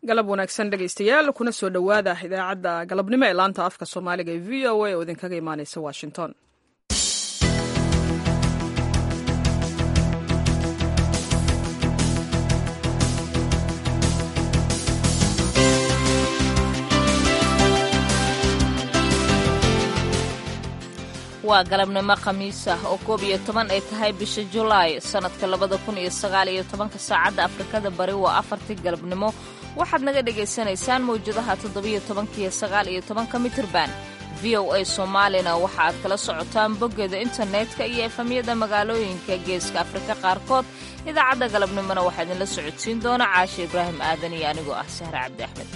galab wanaagsan dhegaystayaal kuna soo dhowaada idaacadda galabnimo ee laanta afka soomaaliga ee v o a oo idinkaga imaaneysa washington waa galabnimo khamiis ah oo koob iyo toban ay tahay bisha julaay sannadka labada kun iyo sagaal iyo tobanka saacadda afrikada bari waa afartii galabnimo waxaad naga dhagaysanaysaan mawjadaha toddobiyo tobankiiyo sagaal iyo tobanka mitirban v o a soomaalina waxa aad kala socotaan boggeeda internetka iyo efamyada magaalooyinka geeska afrika qaarkood idaacadda galabnimona waxaa idinla socodsiin doona caashe ibraahim aadan iyo anigoo ah sahre cabdi axmed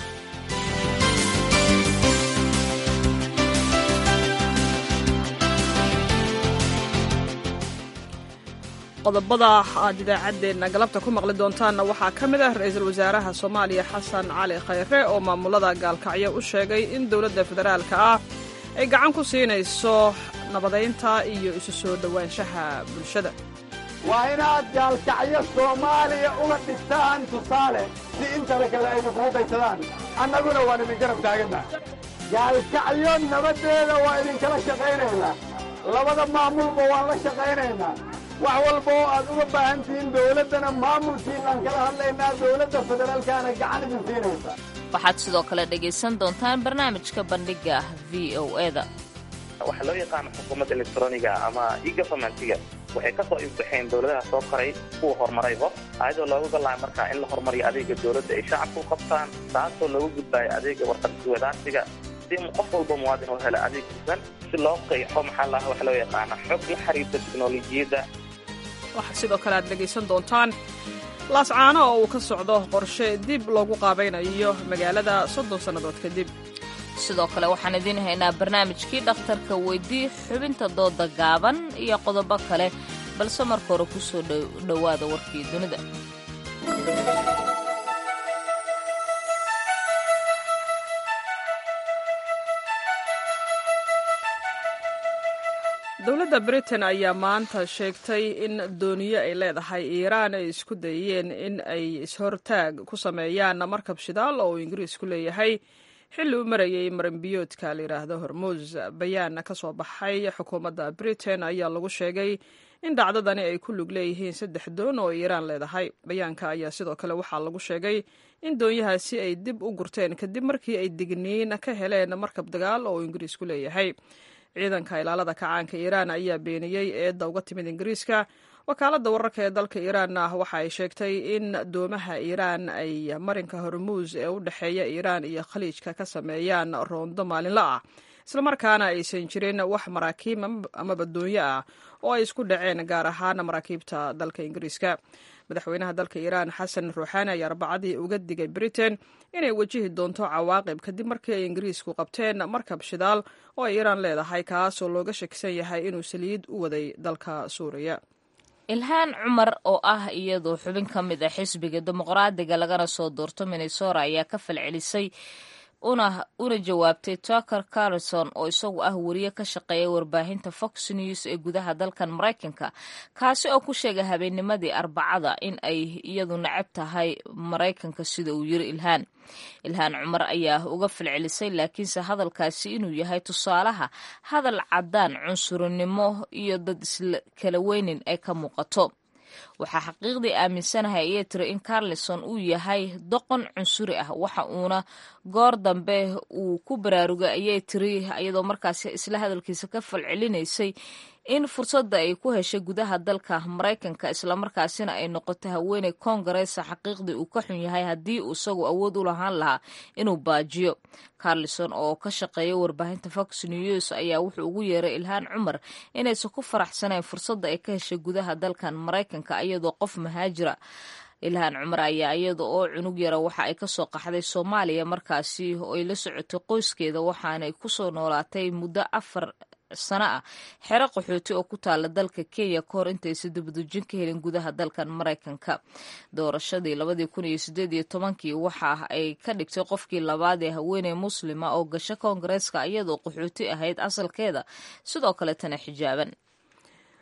qodobada aad idaacaddeenna galabta ku maqli doontaanna waxaa ka mid ah ra-iisul wasaaraha soomaaliya xasan cali khayre oo maamulada gaalkacyo u sheegay in dowladda federaalka ah ay gacan ku siinayso nabadaynta iyo isu soo dhowaanshaha bulshada waa inaad gaalkacyo soomaaliya uga dhigtaan tusaale si intana kale aynu kugu daysadaan annaguna waan idin garab taaganna gaalkacyo nabaddeeda waa idinkala shaqaynaynaa labada maamulba waan la shaqaynaynaa wax walba oo aad uga baahan tihiin dawladdana maamulkiinaan kala hadlaynaa dawladda federaalkaana gacan idin siinaysa waxaad sidoo kale dhegaysan doontaan barnaamijka bandhiga v o eda waxaa loo yaqaana xukuumadda elektroniga ama egovernmentiga waxay ka soo ifbaxeen dowladaha soo koray kuwa horumarayba ayadoo looga galaaya markaa in la horumariyo adeega dowladda ay shacabka u qabtaan taasoo looga gudbaayo adeega warqadwadaarsiga si qof walba muwaadin oo hela adeeg hufan si loo qeexo maxaa laha waxa loo yaqaana xog la xiriirta teknolojiyadda waxaa sidoo kale aad dhegaysan doontaan laascaano oo uu ka socdo qorshe dib loogu qaabaynayo magaalada soddon sannadood kadib sidoo kale waxaan idiin haynaa barnaamijkii dhakhtarka weydii xubinta dooda gaaban iyo qodobo kale balse marka hore ku soo dhowaada warkii dunida dowladda britain ayaa maanta sheegtay in dooniyo ay leedahay iiraan ay isku dayeen in ay ishortaag ku sameeyaan markab shidaal oo uu ingiriisku leeyahay xilli u marayay maranbiyoodka la yidhaahdo hormuus bayaan ka soo baxay xukuumadda britain ayaa lagu sheegay in dhacdadani ay ku lug leeyihiin saddex doon oo iiraan leedahay bayaanka ayaa sidoo kale waxaa lagu sheegay in doonyahaasi ay dib u gurteen kadib markii ay digniin ka heleen markab dagaal oo uu ingiriisku leeyahay ciidanka ilaalada kacaanka iiraan ayaa beeniyey eedda uga timid ingiriiska wakaaladda wararka ee dalka iiraanna waxa ay sheegtay in doomaha iiraan ay marinka hormuus ee u dhexeeya iiraan iyo khaliijka ka sameeyaan roondo maalinla ah islamarkaana aysan jirin wax maraakiib amaba doonyo ah oo ay isku dhaceen gaar ahaan maraakiibta dalka ingiriiska madaxweynaha dalka iiraan xasan ruuxaani ayaa arbacadii uga digay britain inay wajihi doonto cawaaqib kadib markii ay ingiriisku qabteen markab shidaal oo ay iiraan leedahay kaasoo looga shakisan yahay inuu saliid u waday dalka suuriya ilhaan cumar oo ah iyadoo xubin ka mid ah xisbiga dimuqraadiga lagana soo doorto minnesora ayaa ka falcelisay una una jawaabtay tucker carlson oo isagu ah wariye ka shaqeeya warbaahinta fox news ee gudaha dalkan maraykanka kaasi oo ku sheegay habeennimadii arbacada in ay iyadu nacab tahay maraykanka sida uu yiri ilhaan ilhaan cumar ayaa uga falcelisay laakiinse hadalkaasi inuu yahay tusaalaha hadal caddaan cunsurinimo iyo dad iskala weynin ay ka muuqato waxaa xaqiiqdii aaminsanahay ayay tiri in carlison uu yahay doqon cunsuri ah waxa uuna goor dambe uu ku baraarugay ayay tiri iyadoo markaasi isla hadalkiisa ka falcelinaysay in fursadda ay ku heshay gudaha dalka maraykanka islamarkaasina ay noqoto haweeney koongareesa xaqiiqdii uu ka xun yahay haddii uu isagu awood u lahaan lahaa inuu baajiyo carlison oo ka shaqeeya warbaahinta fox news ayaa wuxuu ugu yeeray ilhaan cumar inaysan ku faraxsanayn fursadda ay ka heshay gudaha dalkan maraykanka iyadoo qof mahaajira ilhaan cumar ayaa iyada oo cunug yara waxa ay kasoo qaxday soomaaliya markaasi oo ay la socotay qoyskeeda waxaanay kusoo noolaatay muddo afar sano ah xero qaxooti oo ku taala dalka kenya ka hor intaysa dibadujin ka helin gudaha dalkan maraykanka doorashadii labadii kun iyo sideed iyo tobankii waxa ay ka dhigtay qofkii labaad ee haweeney muslima oo gasho koongareeska iyadoo qaxooti ahayd asalkeeda sidoo kaletana xijaaban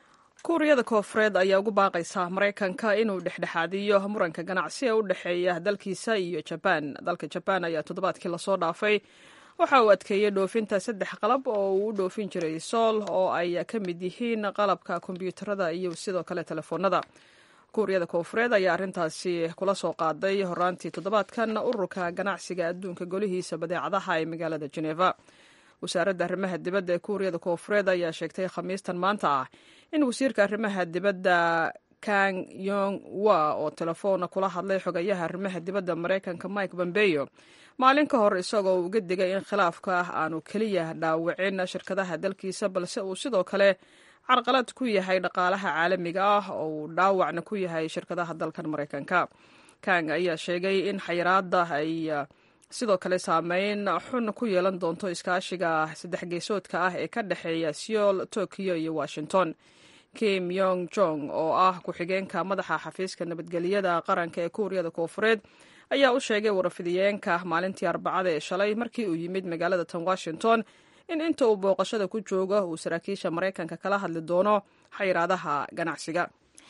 kuuriyada koofureed ayaa ugu baaqaysa maraykanka inuu dhexdhexaadiyo muranka ganacsi ee u dhexeeya dalkiisa iyo jabaan dalka jabaan ayaa toddobaadkii lasoo dhaafay waxa uu adkeeyey dhoofinta saddex qalab oo uu u dhoofin jiray sool oo ay ka mid yihiin qalabka kombiyuutarada iyo sidoo kale telefoonada kuuriyada koofureed ayaa arrintaasi kula soo qaaday horaantii toddobaadkan ururka ganacsiga adduunka golihiisa badeecadaha ee magaalada jeneva wasaaradda arrimaha dibadda ee kuuriyada koofureed ayaa sheegtay khamiistan maanta ah in wasiirka arrimaha dibadda kang yong wa oo telefoona kula hadlay xogayaha arrimaha dibadda maraykanka mike bombeyo maalin ka hor isagoo uga digay in khilaafka ah aanu keliya dhaawicin shirkadaha dalkiisa balse uu sidoo kale carqalad ku yahay dhaqaalaha caalamiga ah oo uu dhaawacna ku yahay shirkadaha dalkan maraykanka kang ayaa sheegay in xayiraada ay sidoo kale saameyn xun ku yeelan doonto iskaashiga saddex geesoodka ah ee ka dhexeeya seoul tokyo iyo washington kim yong jong oo ah ku-xigeenka madaxa xafiiska nabadgelyada qaranka ee kuuriyada koofureed ayaa u sheegay warafidiyeenka maalintii arbacada ee shalay markii uu yimid magaalada tan washington in inta uu booqashada ku joogo uu saraakiisha maraykanka kala hadli doono xayiraadaha ganacsiga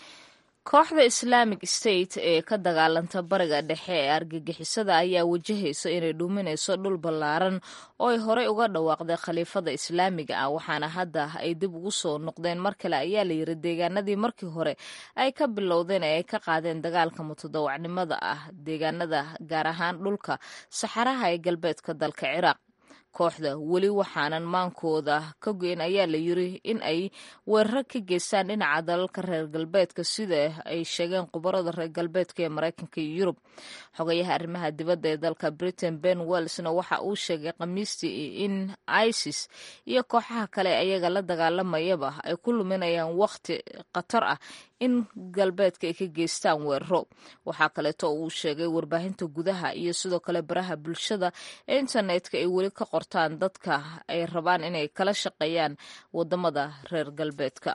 kooxda islaamic state ee ka dagaalanta bariga dhexe ee argagixisada ayaa wajahaysa inay dhuuminayso dhul ballaaran oo ay horey uga dhawaaqday khaliifada islaamiga ah waxaana hadda ay dib ugu soo noqdeen mar kale ayaa la yiri deegaanadii markii hore ay ka bilowdeen ee ay ka qaadeen dagaalka mutadawacnimada ah deegaanada gaar ahaan dhulka saxaraha ee galbeedka dalka ciraaq kooxda weli waxaanan maankooda ka goyn ayaa la yiri in ay weeraro ka geystaan dhinaca dalalka reer galbeedka sida ay sheegeen khubarada reer galbeedka ee maraykanka iyo yurub xogayaha arrimaha dibadda ee dalka britain ben wellsna waxa uu sheegay khamiistii in isis iyo kooxaha kale ayaga la dagaalamayaba ay ku luminayaan wakhti khatar ah in galbeedka ay ka geystaan weeraro waxaa kaleeto uu sheegay warbaahinta gudaha iyo sidoo kale baraha bulshada ee internetka ay weli ka qortaan dadka ay rabaan inay kala shaqeeyaan wadamada reer galbeedka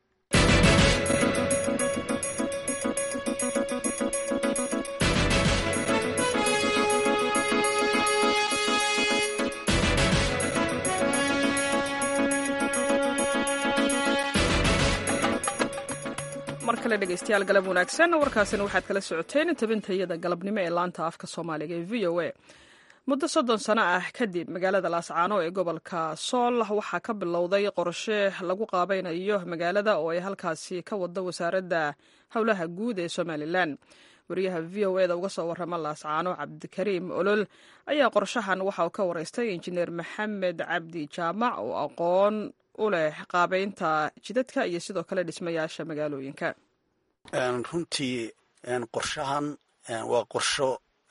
mar kale dhegeystayaal galab wanaagsan warkaasina waxaad kala socoteen tabintayada galabnimo ee laanta afka soomaaliga ee v o a muddo soddon sano ah kadib magaalada laascaano ee gobolka sool waxaa ka bilowday qorshe lagu qaabaynayo magaalada oo ay halkaasi ka wado wasaaradda howlaha guud ee somalilan wariyaha v o eda uga soo warrama laascaano cabdikariim olol ayaa qorshahan waxa uu ka wareystay injineer maxamed cabdi jaamac oo aqoon u leh qaabeynta jidadka iyo sidoo kale dhismayaasha magaalooyinka runtii qorshahan waa qorsho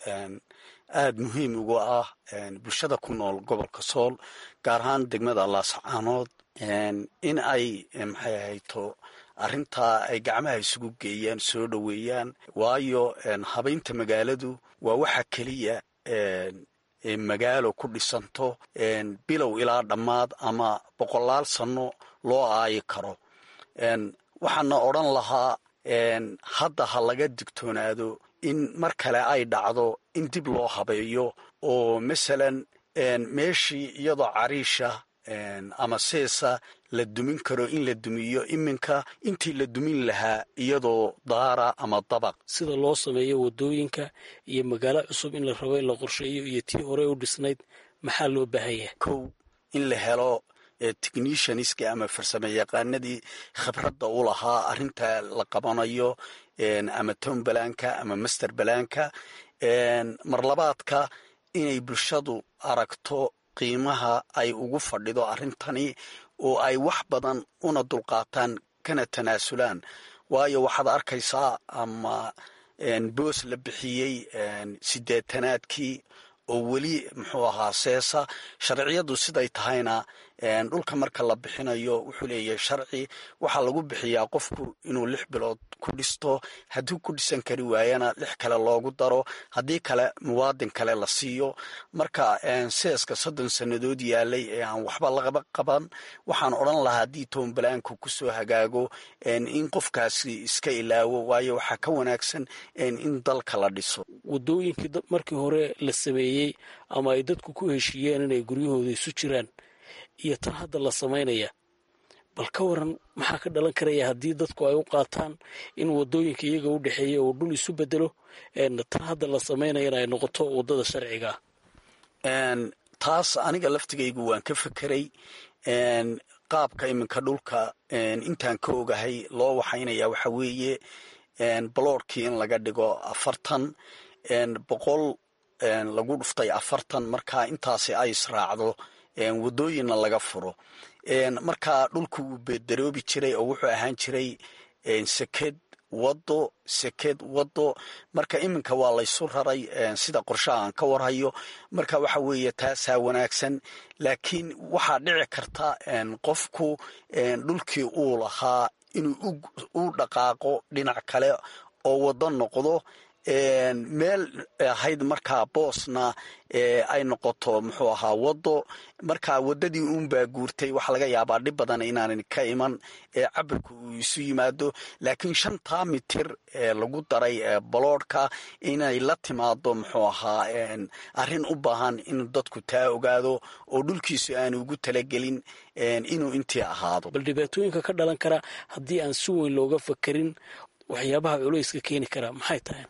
aada muhiim uga ah bulshada ku nool gobolka sool gaar ahaan degmada laascaanood in ay maxay ahayto arrintaa ay gacmaha isugu geeyaan soo dhoweeyaan waayo habaynta magaaladu waa waxa keliya magaalo ku dhisanto bilow ilaa dhammaad ama boqolaal sanno loo aayi karo waxaana odran lahaa hadda ha laga digtoonaado in mar kale ay dhacdo in dib loo habeeyo oo masalan meeshii iyadoo cariisha ama seesa la dumin karo in la dumiyo iminka intii la dumin lahaa iyadoo daara ama dabaq sida loo sameeyo wadooyinka iyo magaalo cusub in la rabo in la qorsheeyo iyo tii hore u dhisnayd maxaa loo baahan yahay kow in la helo technicianski ama farsamo yaqaanadii khibradda u lahaa arrinta la qabanayo ama town balaanka ama master balaanka marlabaadka inay bulshadu aragto qiimaha ay ugu fadhido arrintani oo ay wax badan una dulqaataan kana tanaasulaan waayo waxaad arkaysaa ama boos la bixiyey sideetanaadkii oo weli muxuu ahaa seesa sharciyadu siday tahayna dhulka marka la bixinayo wuxuu leeyahay sharci waxaa lagu bixiyaa qofku inuu lix bilood ku dhisto haddii ku dhisan kari waayana lix kale loogu daro haddii kale muwaadin kale la siiyo marka seeska soddon sannadood yaalay ee aan waxba lagaba qaban waxaan odran lahaa haddii toonbalaanku kusoo hagaago in qofkaasi iska ilaawo waayo waxaa ka wanaagsan in dalka la dhiso wadooyinkii markii hore la sameeyey ama ay dadku ku heshiiyeen inay guryahooda isu jiraan iyo tan hadda la samaynaya bal ka waran maxaa ka dhalan karaya haddii dadku ay u qaataan in wadooyinka iyaga u dhexeeya oo dhul isu bedelo tan hadda la samaynayana ay noqoto wadada sharciga taas aniga laftigaygu waan ka fekeray qaabka iminka dhulka intaan ka ogahay loo waxaynaya waxa weeye baloorkii in laga dhigo afartan boqol lagu dhuftay afartan markaa intaasi ay israacdo wadooyinna laga furo markaa dhulku wuu beedaroobi jiray oo wuxuu ahaan jiray seked wado seked wado marka iminka waa laysu raray sida qorshaha aan ka warhayo marka waxa weeye taasaa wanaagsan laakiin waxaa dhici karta qofku dhulkii uu lahaa inuu u dhaqaaqo dhinac kale oo wado noqdo meel ahayd markaa boosna ay noqoto muxuu ahaa wado markaa wadadii uunbaa guurtay waxaa laga yaabaa dhib badan inaanan ka iman cabirku uu isu yimaado laakiin shantaa mitir lagu daray baloodhka inay la timaado muxuu ahaa arrin u baahan in dadku taa ogaado oo dhulkiisu aanu ugu talagelin inuu intii ahaado bal dhibaatooyinka ka dhalan kara haddii aan si weyn looga fakerin waxyaabaha culayska keeni kara maxay tahay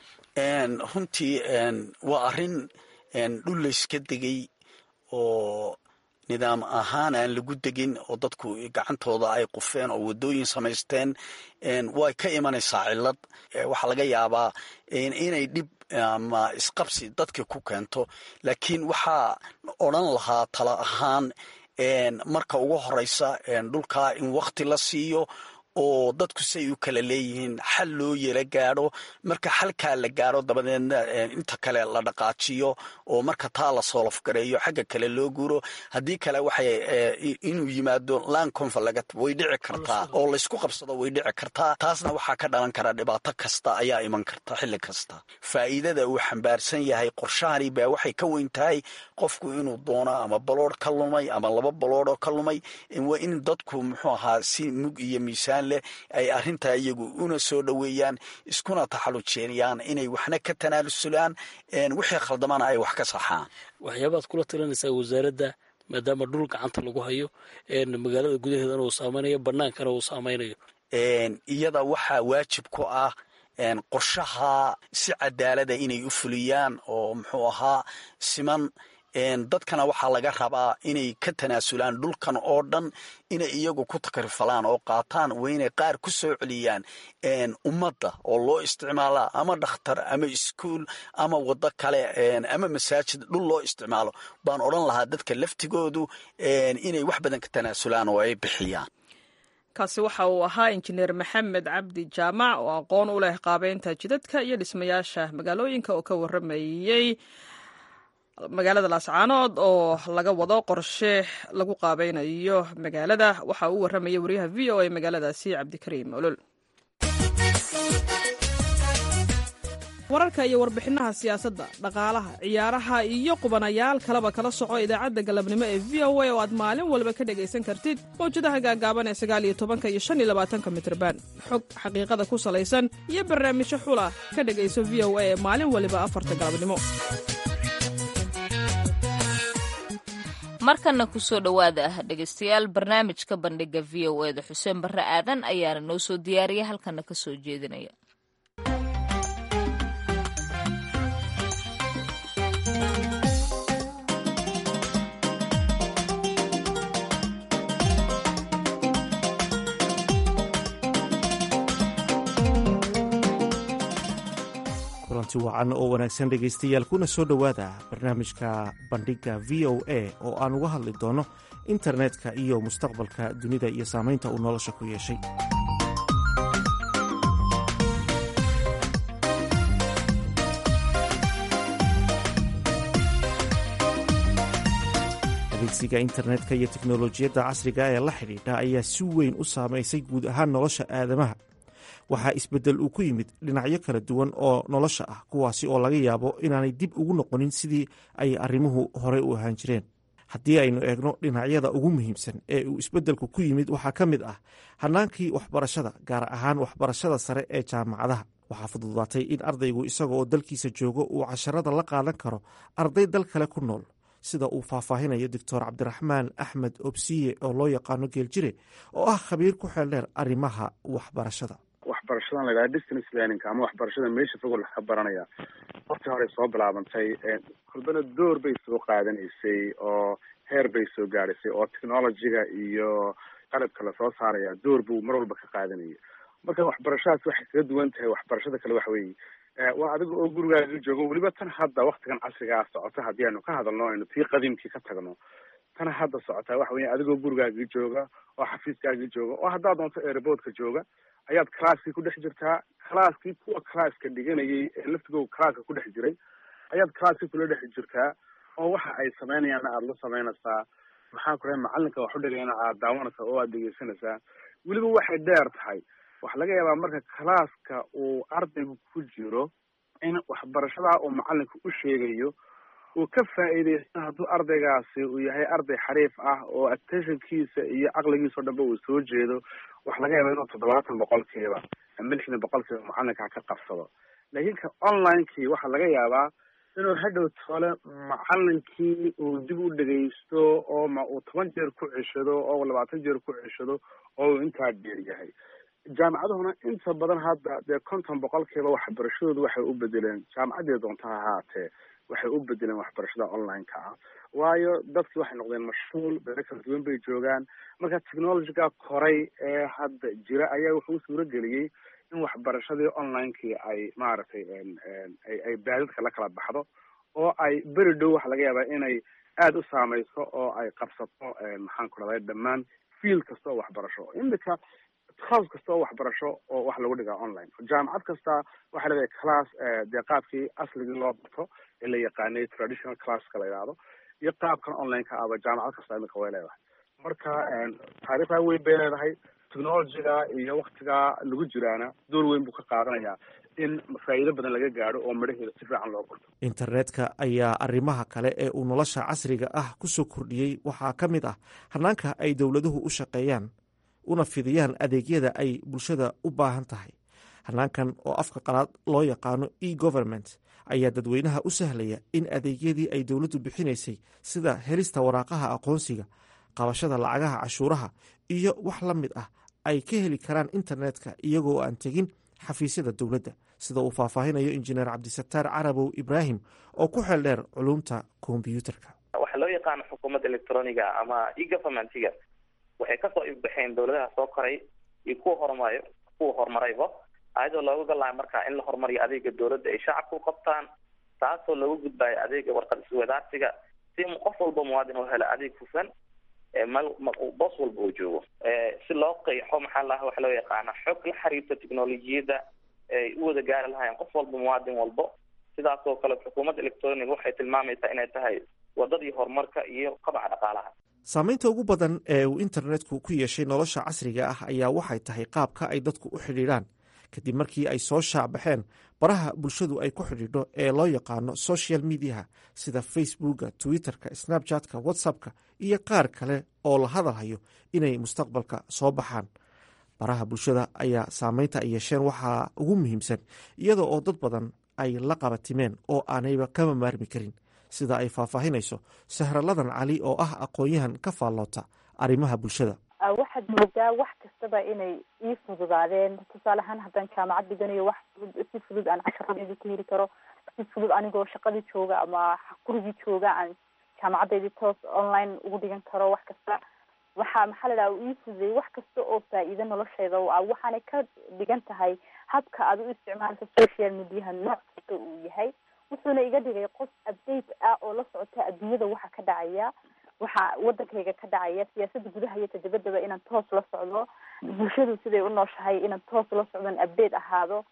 runtii waa arrin dhul layska degay oo nidaam ahaan aan lagu degin oo dadku gacantooda ay qufeen oo wadooyin samaysteen way ka imanaysaa cillad waxaa laga yaabaa inay dhib ama isqabsi dadka ku keento laakiin waxaa odran lahaa tala ahaan marka ugu horeysa dhulkaa in wakti la siiyo oo dadku say u kala leeyihiin xal loo yela gaadho marka xalkaa la gaadho dabadeedna inta kale la dhaqaajiyo oo marka taa la soolofgareeyo xagga kale loo guuro haddii kale waxay inuu yimaado lan confalagat way dhici kartaa oo laysku qabsado way dhici kartaa taasna waxaa ka dhalan kara dhibaato kasta ayaa iman karta xilli kasta faa'iidada uu xambaarsan yahay qorshahani baa waxay ka weyn tahay qofku inuu doono ama baloodh ka lumay ama laba baloodhoo ka lumay waa in dadku muxuu ahaa si mug iyo miisaan leh ay arrintaa iyagu una soo dhoweeyaan iskuna taxallujeeyaan inay waxna ka tanaalusulaan wixii khaldamana ay wax ka saxaan waxyaabaad kula talinaysaa wasaaradda maadaama dhul gacanta lagu hayo magaalada gudaheedana uu saameynayo bannaankana uu saameynayo iyada waxaa waajib ku ah qorshaha si cadaalada inay u fuliyaan oo muxuu ahaa siman dadkana waxaa laga rabaa inay ka tanaasulaan dhulkan oo dhan inay iyagu ku takrifalaan oo qaataan waa inay qaar ku soo celiyaan ummadda oo loo isticmaala ama dhakhtar ama iskuol ama waddo kale ama masaajid dhul loo isticmaalo baan odran lahaa dadka laftigoodu inay wax badan ka tanaasulaan oo ay bixiyaan kaasi waxa uu ahaa injineer maxamed cabdi jaamac oo aqoon u leh qaabeynta jidadka iyo dhismayaasha magaalooyinka oo ka waramayey magaalada laascaanood oo laga wado qorshe lagu qaabeynayo magaalada waxa uu warramaya wariyaha v o a magaaladaasi cabdikariim olol wararka iyo warbixinaha siyaasadda dhaqaalaha ciyaaraha iyo qubanayaal kaleba kala soco idaacadda galabnimo ee v o a oo aad maalin walba ka dhegaysan kartid mawjadaha gaagaaban ee sagaal iyo tobanka iyo shan iyo labaatanka mitrban xog xaqiiqada ku salaysan iyo barnaamijyo xula ka dhegayso v o a ee maalin waliba afarta galabnimo markana kusoo dhowaada ah dhegaystayaal barnaamijka bandhiga v o eda xuseen barre aadan ayaana noo soo diyaariya halkana ka soo jeedinaya kulanti wacan oo wanaagsan dhegaystayaal kuna soo dhowaada barnaamijka bandhigga v o a oo aan uga hadli doono internetka iyo mustaqbalka dunida iyo saamaynta uu nolosha ku yeeshay adeegsiga internetka iyo teknolojiyadda casriga ee la xidhiidha ayaa si weyn u saamaysay guud ahaan nolosha aadamaha waxaa isbeddel uu ku yimid dhinacyo kala duwan oo nolosha ah kuwaasi oo laga yaabo inaanay dib ugu noqonin sidii ay arrimuhu horey u ahaan jireen haddii aynu eegno dhinacyada ugu muhiimsan ee uu isbeddelku ku yimid waxaa ka mid ah hannaankii waxbarashada gaar ahaan waxbarashada sare ee jaamacadaha waxaa fududaatay in ardaygu isaga oo dalkiisa joogo uu casharada la qaadan karo arday dal kale ku nool sida uu faahfaahinayo doctor cabdiraxmaan axmed obsiye oo loo yaqaano geeljire oo ah khabiir ku xeeldheer arrimaha waxbarashada waxbarashadan la yidhaha distance learning ama waxbarashada meesha fog wax ka baranaya waqti horey soo bilaabantay kolbana door bay soo qaadanaysay oo heer bay soo gaadhaysay oo technologyga iyo qalabka lasoo saaraya door buu mar walba ka qaadanayay marka waxbarashadaas waxay kaga duwan tahay waxbarashada kale waxa weeye waa adiga oo gurigaaga joogo weliba tan hadda waktigan casrigaa socota haddii aynu ka hadalno aynu tii qadiimkii ka tagno tan hadda socotaa waxa weya adigoo gurigaaga jooga oo xafiiskaaga jooga oo haddaad doonto airboodka jooga ayaad classkii ku dhex jirtaa classkii kuwa classka dhiganayay ee laftigooda classka ku dhex jiray ayaad classkii kula dhex jirtaa oo waxa ay sameynayaanna aada la sameynaysaa maxaa ku dhahay macalinka wax u dhigayna aada daawanaysaa oo aada dhegeysanaysaa weliba waxay dheer tahay waxaa laga yaabaa marka classka uu ardaygu ku jiro in waxbarashadaa uu macalinka u sheegayo uu ka faa'iideysto hadduu ardaygaasi uu yahay arday xariif ah oo attentionkiisa iyo caqligiisa o dhanba uu soo jeedo waxa laga yaabaa inuu toddobaatan boqolkiiba ama lixdan boqolkiiba macalinka ka qabsado laakiin ka onlinekii waxaa laga yaabaa inuu hadhow tole macalinkii uu dib u dhegaysto oo ma uu toban jeer ku ceshado oo labaatan jeer ku ceshado oo uu intaa dheer yahay jaamacaduhuna inta badan hadda dee konton boqolkiiba waxbarashadoodu waxay u bedeleen jaamacaddii doonta ha ahaatee waxay u bedeleen waxbarashada online-ka ah waayo dadkii waxay noqdeen mashhuul beero kala duwan bay joogaan marka technologyga koray ee hadda jira ayaa wuxuu u suuro geliyey in waxbarashadii online-kii ay maaragtay ay ay baadidka la kala baxdo oo ay beri dhow waxa laga yaabaa inay aada u saameyso oo ay qabsato maxaan ku dhahday dhammaan field kasta oo waxbarasho imika class kasta oo waxbarasho oo wax lagu dhigaa online jaamacad kasta waxay leedahay class dee qaabkii asligii loo barto ee la yaqaanay traditional classka la yidhaahdo iyo qaabkan online-ka aba jaamacad kasta imika way leedahay marka taariikhdaa weyn bay leedahay technologyga iyo waktigaa lagu jiraana door weyn buu ka qaadanayaa in faa'iido badan laga gaadho oo midhaheeda si fiican loo qorto internetka ayaa arrimaha kale ee uu nolosha casriga ah ku soo kordhiyey waxaa ka mid ah hanaanka ay dowladuhu u shaqeeyaan una fidiyaan adeegyada ay bulshada u baahan tahay hanaankan oo afka qalaad loo yaqaano e government ayaa dadweynaha u sahlaya in adeegyadii ay dowladdu bixinaysay sida helista waraaqaha aqoonsiga qabashada lacagaha cashuuraha iyo wax la mid ah ay ka heli karaan internetka iyagoo aan tegin xafiisyada dowladda sida uu faahfaahinayo injineer cabdisataar carabow ibraahim oo ku xeel dheer culumta kombyuutarka waxaa loo yaqaano xukuumadda electroniga ama e governmentiga waxay kasoo ifbaxeen dowladaha soo koray iyo kuwa horumarayo kuwa horumarayba ayadoo looga galayo marka in la horumariyo adeega dowladda ay shacabka u qabtaan taasoo looga gudbayo adeega warqad iswadaarsiga si qof walba muwaadin oo helo adeeg hufan mal boos walba uu joogo si loo qeexo maxaa laha waxa loo yaqaana xog la xiriirta technolojiyadda ay u wada gaari lahaayeen qof walba muwaadin walbo sidaas oo kale xukuumadda electroniga waxay tilmaamaysaa inay tahay wadadii horumarka iyo qabaca dhaqaalaha saamaynta ugu badan ee uu internetku ku yeeshay nolosha casriga ah ayaa waxay tahay qaabka ay dadku u xidhiidhaan kadib markii ay soo shaacbaxeen baraha bulshadu ay ku xidhiidho ee loo yaqaano social mediaha sida facebooka twitterka snapchatka whatsappka iyo qaar kale oo la hadalhayo inay mustaqbalka soo baxaan baraha bulshada ayaa saameynta ay yeesheen waxaa ugu muhiimsan iyada oo dad badan ay la qabatimeen oo aanayba kama maarmi karin sida ay faahfaahinayso sahraladan cali oo ah aqoon-yahan ka faalloota arrimaha bulshada waxaad moodaa wax kastaba inay ii fududaadeen tusaale ahaan haddaan jaamacad dhiganayo wax fudud si fudud aan casharadeyda ku heli karo si fudud anigoo shaqadii jooga ama gurigii jooga aan jaamacadeydii toos online ugu dhigan karo wax kasta waxaa maxaa la dhaha ii fududeeyey wax kasta oo faa-iido nolosheyda ah waxaanay ka dhigan tahay habka aad u isticmaalka social mediaha nooc kasta uu yahay wuxuuna iga dhigay qof update ah oo la socota adduunyada waxa ka dhacaya waxa wadankayga ka dhacaya siyaasada gudaha iyo tadabadaba inaan toos la socdo bulshadu siday u nooshahay inaan toos la socdon update ahaado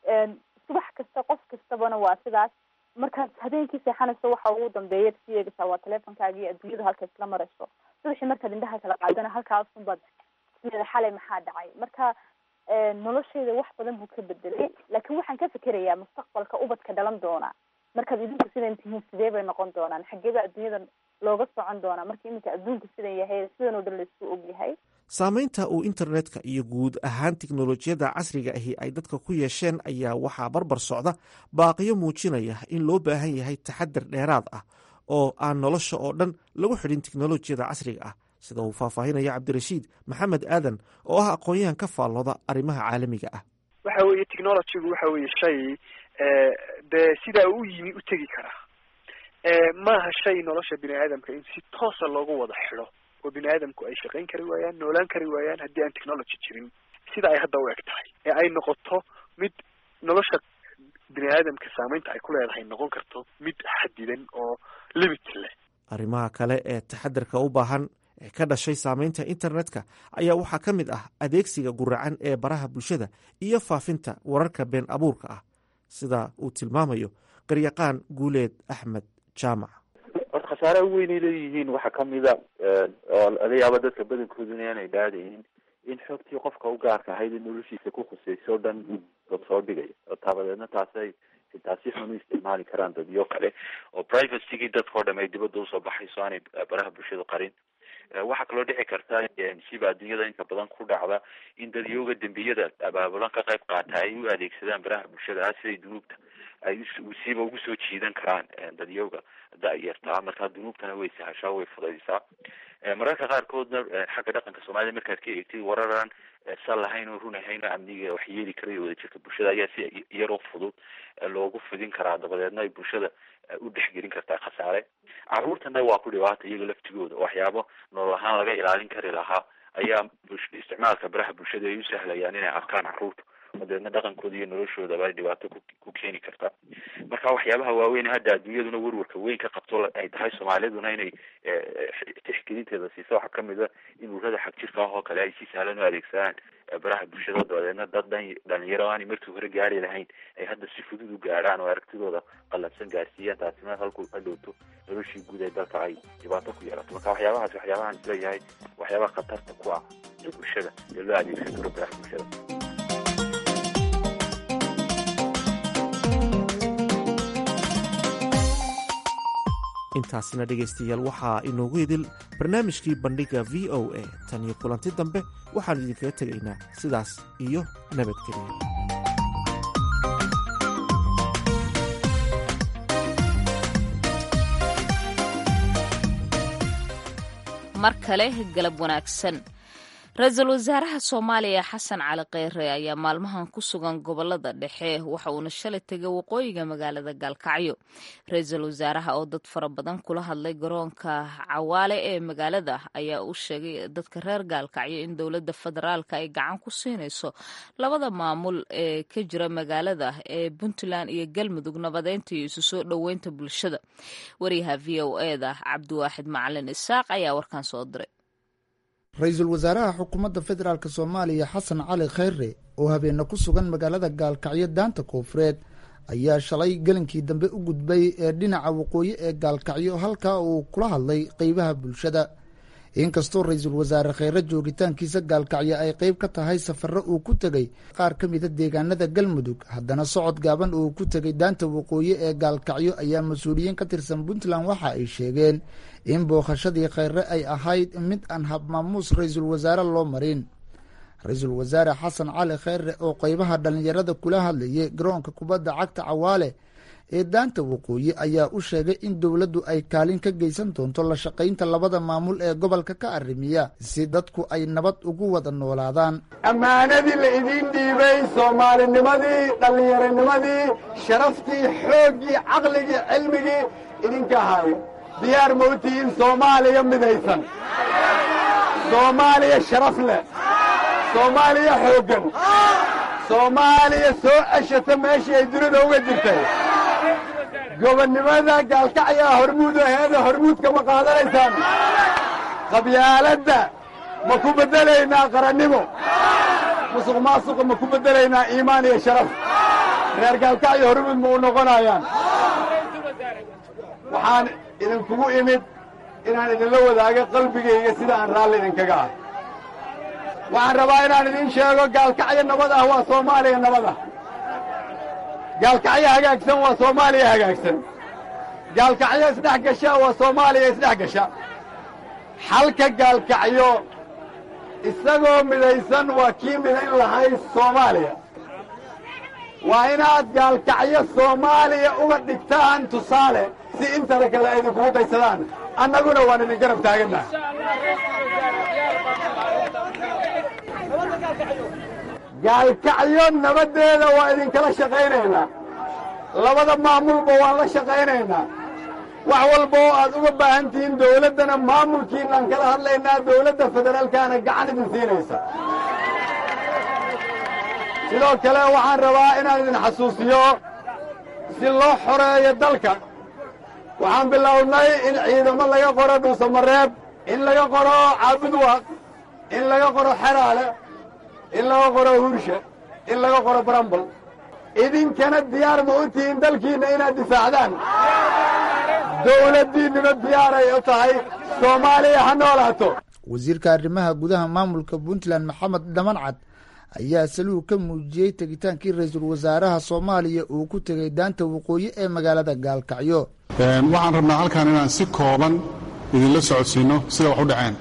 subax kasta qof kastabana waa sidaas markaad habeenkii seexanayso waxa ugu dambeeya si eegaysaa waa teleefonkaaga iyo adduunyada halka isla marayso subaxii markaad indhaha kala qaadana halkaasunbaad sideeda xalay maxaa dhacay marka nolosheyda wax badan buu ka bedelay laakiin waxaan ka fikerayaa mustaqbalka ubadka dhalan doona markaad idinku sidan tihiin sidee bay noqon doonaan xageeba adduunyada looga socon doonaa marka iminka adduunka sidan yahay sidan oo dhan laisku og yahay saameynta uu internetka iyo guud ahaan tiknolojiyadda casriga ahi ay dadka ku yeesheen ayaa waxaa barbar socda baaqiyo muujinaya in loo baahan yahay taxadar dheeraad ah oo aan nolosha oo dhan lagu xidhin teknolojiyada casriga ah sida uu faahfaahinaya cabdirashiid maxamed aadan oo ah aqoon-yahan ka faallooda arrimaha caalamiga ah waxa weeye technologygu waxa weeye shay dee sidaa u yimi u tegi karaa maaha shay nolosha bini aadamka in si toosa loogu wada xidho oo bini aadamku ay shaqayn kari waayaan noolaan kari waayaan haddii aan technology jirin sida ay hadda u eg tahay ee ay noqoto mid nolosha bini aadamka saameynta ay ku leedahay noqon karto mid xadidan oo limit leh arrimaha kale ee taxadarka u baahan ee ka dhashay saameynta internetka ayaa waxaa ka mid ah adeegsiga guracan ee baraha bulshada iyo faafinta wararka been abuurka ah sida uu tilmaamayo qaryaqaan guuleed axmed jaamac horta khasaaraha u weynay leeyihiin waxaa kamida oo laga yaabo dadka badankooduna aanay dhaadayin in xogtii qofka u gaarka ahayd in noloshiisa ku khusayso o dhan dad soo dhigay oo taabadeedna taasay xitaa si xun u isticmaali karaan dadyo kale oo privacygii dadkao dham ay dibadda usoo baxayso aanay baraha bulshadu qarin waxaa kaloo dhici karta siba adduunyada inta badan ku dhacda in dadyooga dembiyada abaabulan ka qayb qaata ay u adeegsadaan baraha bulshada ah siday dunuubta ay siba ugu soo jiidan karaan dadyooga da-yartaa markaa dunuubtana way sahashaa way fudaysaa mararka qaarkoodna xagga dhaqanka soomaalida markaad ka eegtid wararan sal lahayn oo run ahayn oo amniga wax yeeli karay wadajirka bulshada ayaa si yaroo fudud loogu fidin karaa dabadeedna ay bulshada u dhexgelin kartaa khasaare caruurtana waa ku dhibaata iyaga laftigooda waxyaabo nolol ahaan laga ilaalin kari lahaa ayaa isticmaalka baraha bulshada ay u sahlayaan inay arkaan caruurta dabeedna dhaqankooda iyo noloshoodaba ay dhibaato ku keeni kartaa marka waxyaabaha waaweyn hadda adduunyaduna werwarka weyn ka qabto ay tahay soomaaliduna inay tixgelinteeda siiso waxaa kamid a in ururada xag jirka ah oo kale ay si sahlan u adeegsadaan baraha bulshada dabadeedna dad dhan dhalinyaro aanay markii hore gaari lahayn ay hadda si fudud u gaadhaan oo aragtidooda qalabsan gaarsiiyaan taasina halku hadhowto noloshii guud ee dalka ay dhibaato ku yeelato marka waxyaabahaas waxyaabahaan isleeyahay waxyaabaha khatarta ku ah bulshada ee loo adeegsan karo baraha bulshada intaasina dhegaystayaal waxaa inoogu idil barnaamijkii bandhigga v o a tan iyo kulanti dambe waxaannu idinkaga tegaynaa sidaas iyo nabadgeliya mar kale galab wanaagsan ra-iisul wasaaraha soomaaliya xasan cali kheyre ayaa maalmahan ku sugan gobolada dhexe waxa uuna shalay tegay waqooyiga magaalada gaalkacyo ra-iisul wasaaraha oo dad fara badan kula hadlay garoonka cawaale ee magaalada ayaa u sheegay dadka reer gaalkacyo in dowladda federaalka ay gacan ku siinayso labada maamul ee ka jira magaalada ee puntland iyo galmudug nabadeynta iyo isu soo dhoweynta bulshada wariyaha v o eda cabdiwaaxid macalin isaaq ayaa warkan soo diray ra-iisul wasaaraha xukuumadda federaalk soomaaliya xasan cali kheyre oo habeena ku sugan magaalada gaalkacyo daanta koofureed ayaa shalay gelinkii dambe u gudbay ee dhinaca waqooyi ee gaalkacyo halkaa uu kula hadlay qeybaha bulshada inkastoo ra-iisul wasaare kheyre joogitaankiisa gaalkacyo ay qeyb ka tahay safaro uu ku tegey qaar ka mida deegaanada galmudug haddana socod gaaban uu ku tegay daanta waqooyi ee gaalkacyo ayaa mas-uuliyiin ka tirsan puntland waxa ay sheegeen in bookhashadii kheyre ay ahayd mid aan habmaamuus ra-iisul wasaare loo marin ra-iisul wasaare xasan cali kheyre oo qeybaha dhallinyarada kula hadlayay garoonka kubadda cagta cawaale ee daanta waqooyi ayaa u sheegay in dowladdu ay kaalin ka geysan doonto la shaqaynta labada maamul ee gobolka ka arrimiya si dadku ay nabad ugu wada noolaadaan ammaanadii la idiin dhiibay soomaalinimadii dhallinyaronimadii sharaftii xooggii caqligii cilmigii idinka ahaayo diyaar ma u tihiin soomaaliya midaysan soomaaliya sharaf leh soomaaliya xooggan soomaaliya soo ceshata meeshii ay dunida uga jirtay gobonnimada gaalkacyaa hormuud aheeda hormuudka ma qaadanaysaan qabyaaladda ma ku beddelaynaa qarannimo musuq maasuqa ma ku beddelaynaa iimaan iyo sharaf reer gaalkacyo hormuud ma u noqonayaan waxaan idinkugu imid inaan idinla wadaago qalbigayga sida aan raalli idinkaga ah waxaan rabaa inaan idiin sheego gaalkacyo nabad ah waa soomaaliya nabad ah gaalkacyo hagaagsan waa soomaaliya hagaagsan gaalkacyo isdhex gasha waa soomaaliya isdhex gasha xalka gaalkacyo isagoo midaysan waa kii midayn lahayd soomaaliya waa inaad gaalkacyo soomaaliya uga dhigtaan tusaale si intana kale ay idinkugu daysadaan annaguna waan idin garab taaganna gaalkacyo nabaddeeda waa idinkala shaqaynaynaa labada maamulba waan la shaqaynaynaa wax walba oo aad uga baahan tihiin dawladdana maamulkiinaan kala hadlaynaa dawladda federaalkaana gacan idin siinaysa sidoo kale waxaan rabaa inaan idin xasuusiyo si loo xoreeyo dalka waxaan bilownay in ciidamo laga qoro dhuusamareeb in laga qoro caabudwaaq in laga qoro xeraale in laga qoro hurshe in laga qoro barambal idinkana diyaar ma u tihiin dalkiinna inaad difaacdaan dawladdiinnuna diyaaray u tahay soomaaliya ha noolaato wasiirka arrimaha gudaha maamulka puntland maxamed dhamancad ayaa saluug ka muujiyey tegitaankii ra-iisul wasaaraha soomaaliya uu ku tegay daanta waqooyi ee magaalada gaalkacyo waxaan rabnaa halkan inaan si kooban idinla socodsiinno sida wax u dhaceen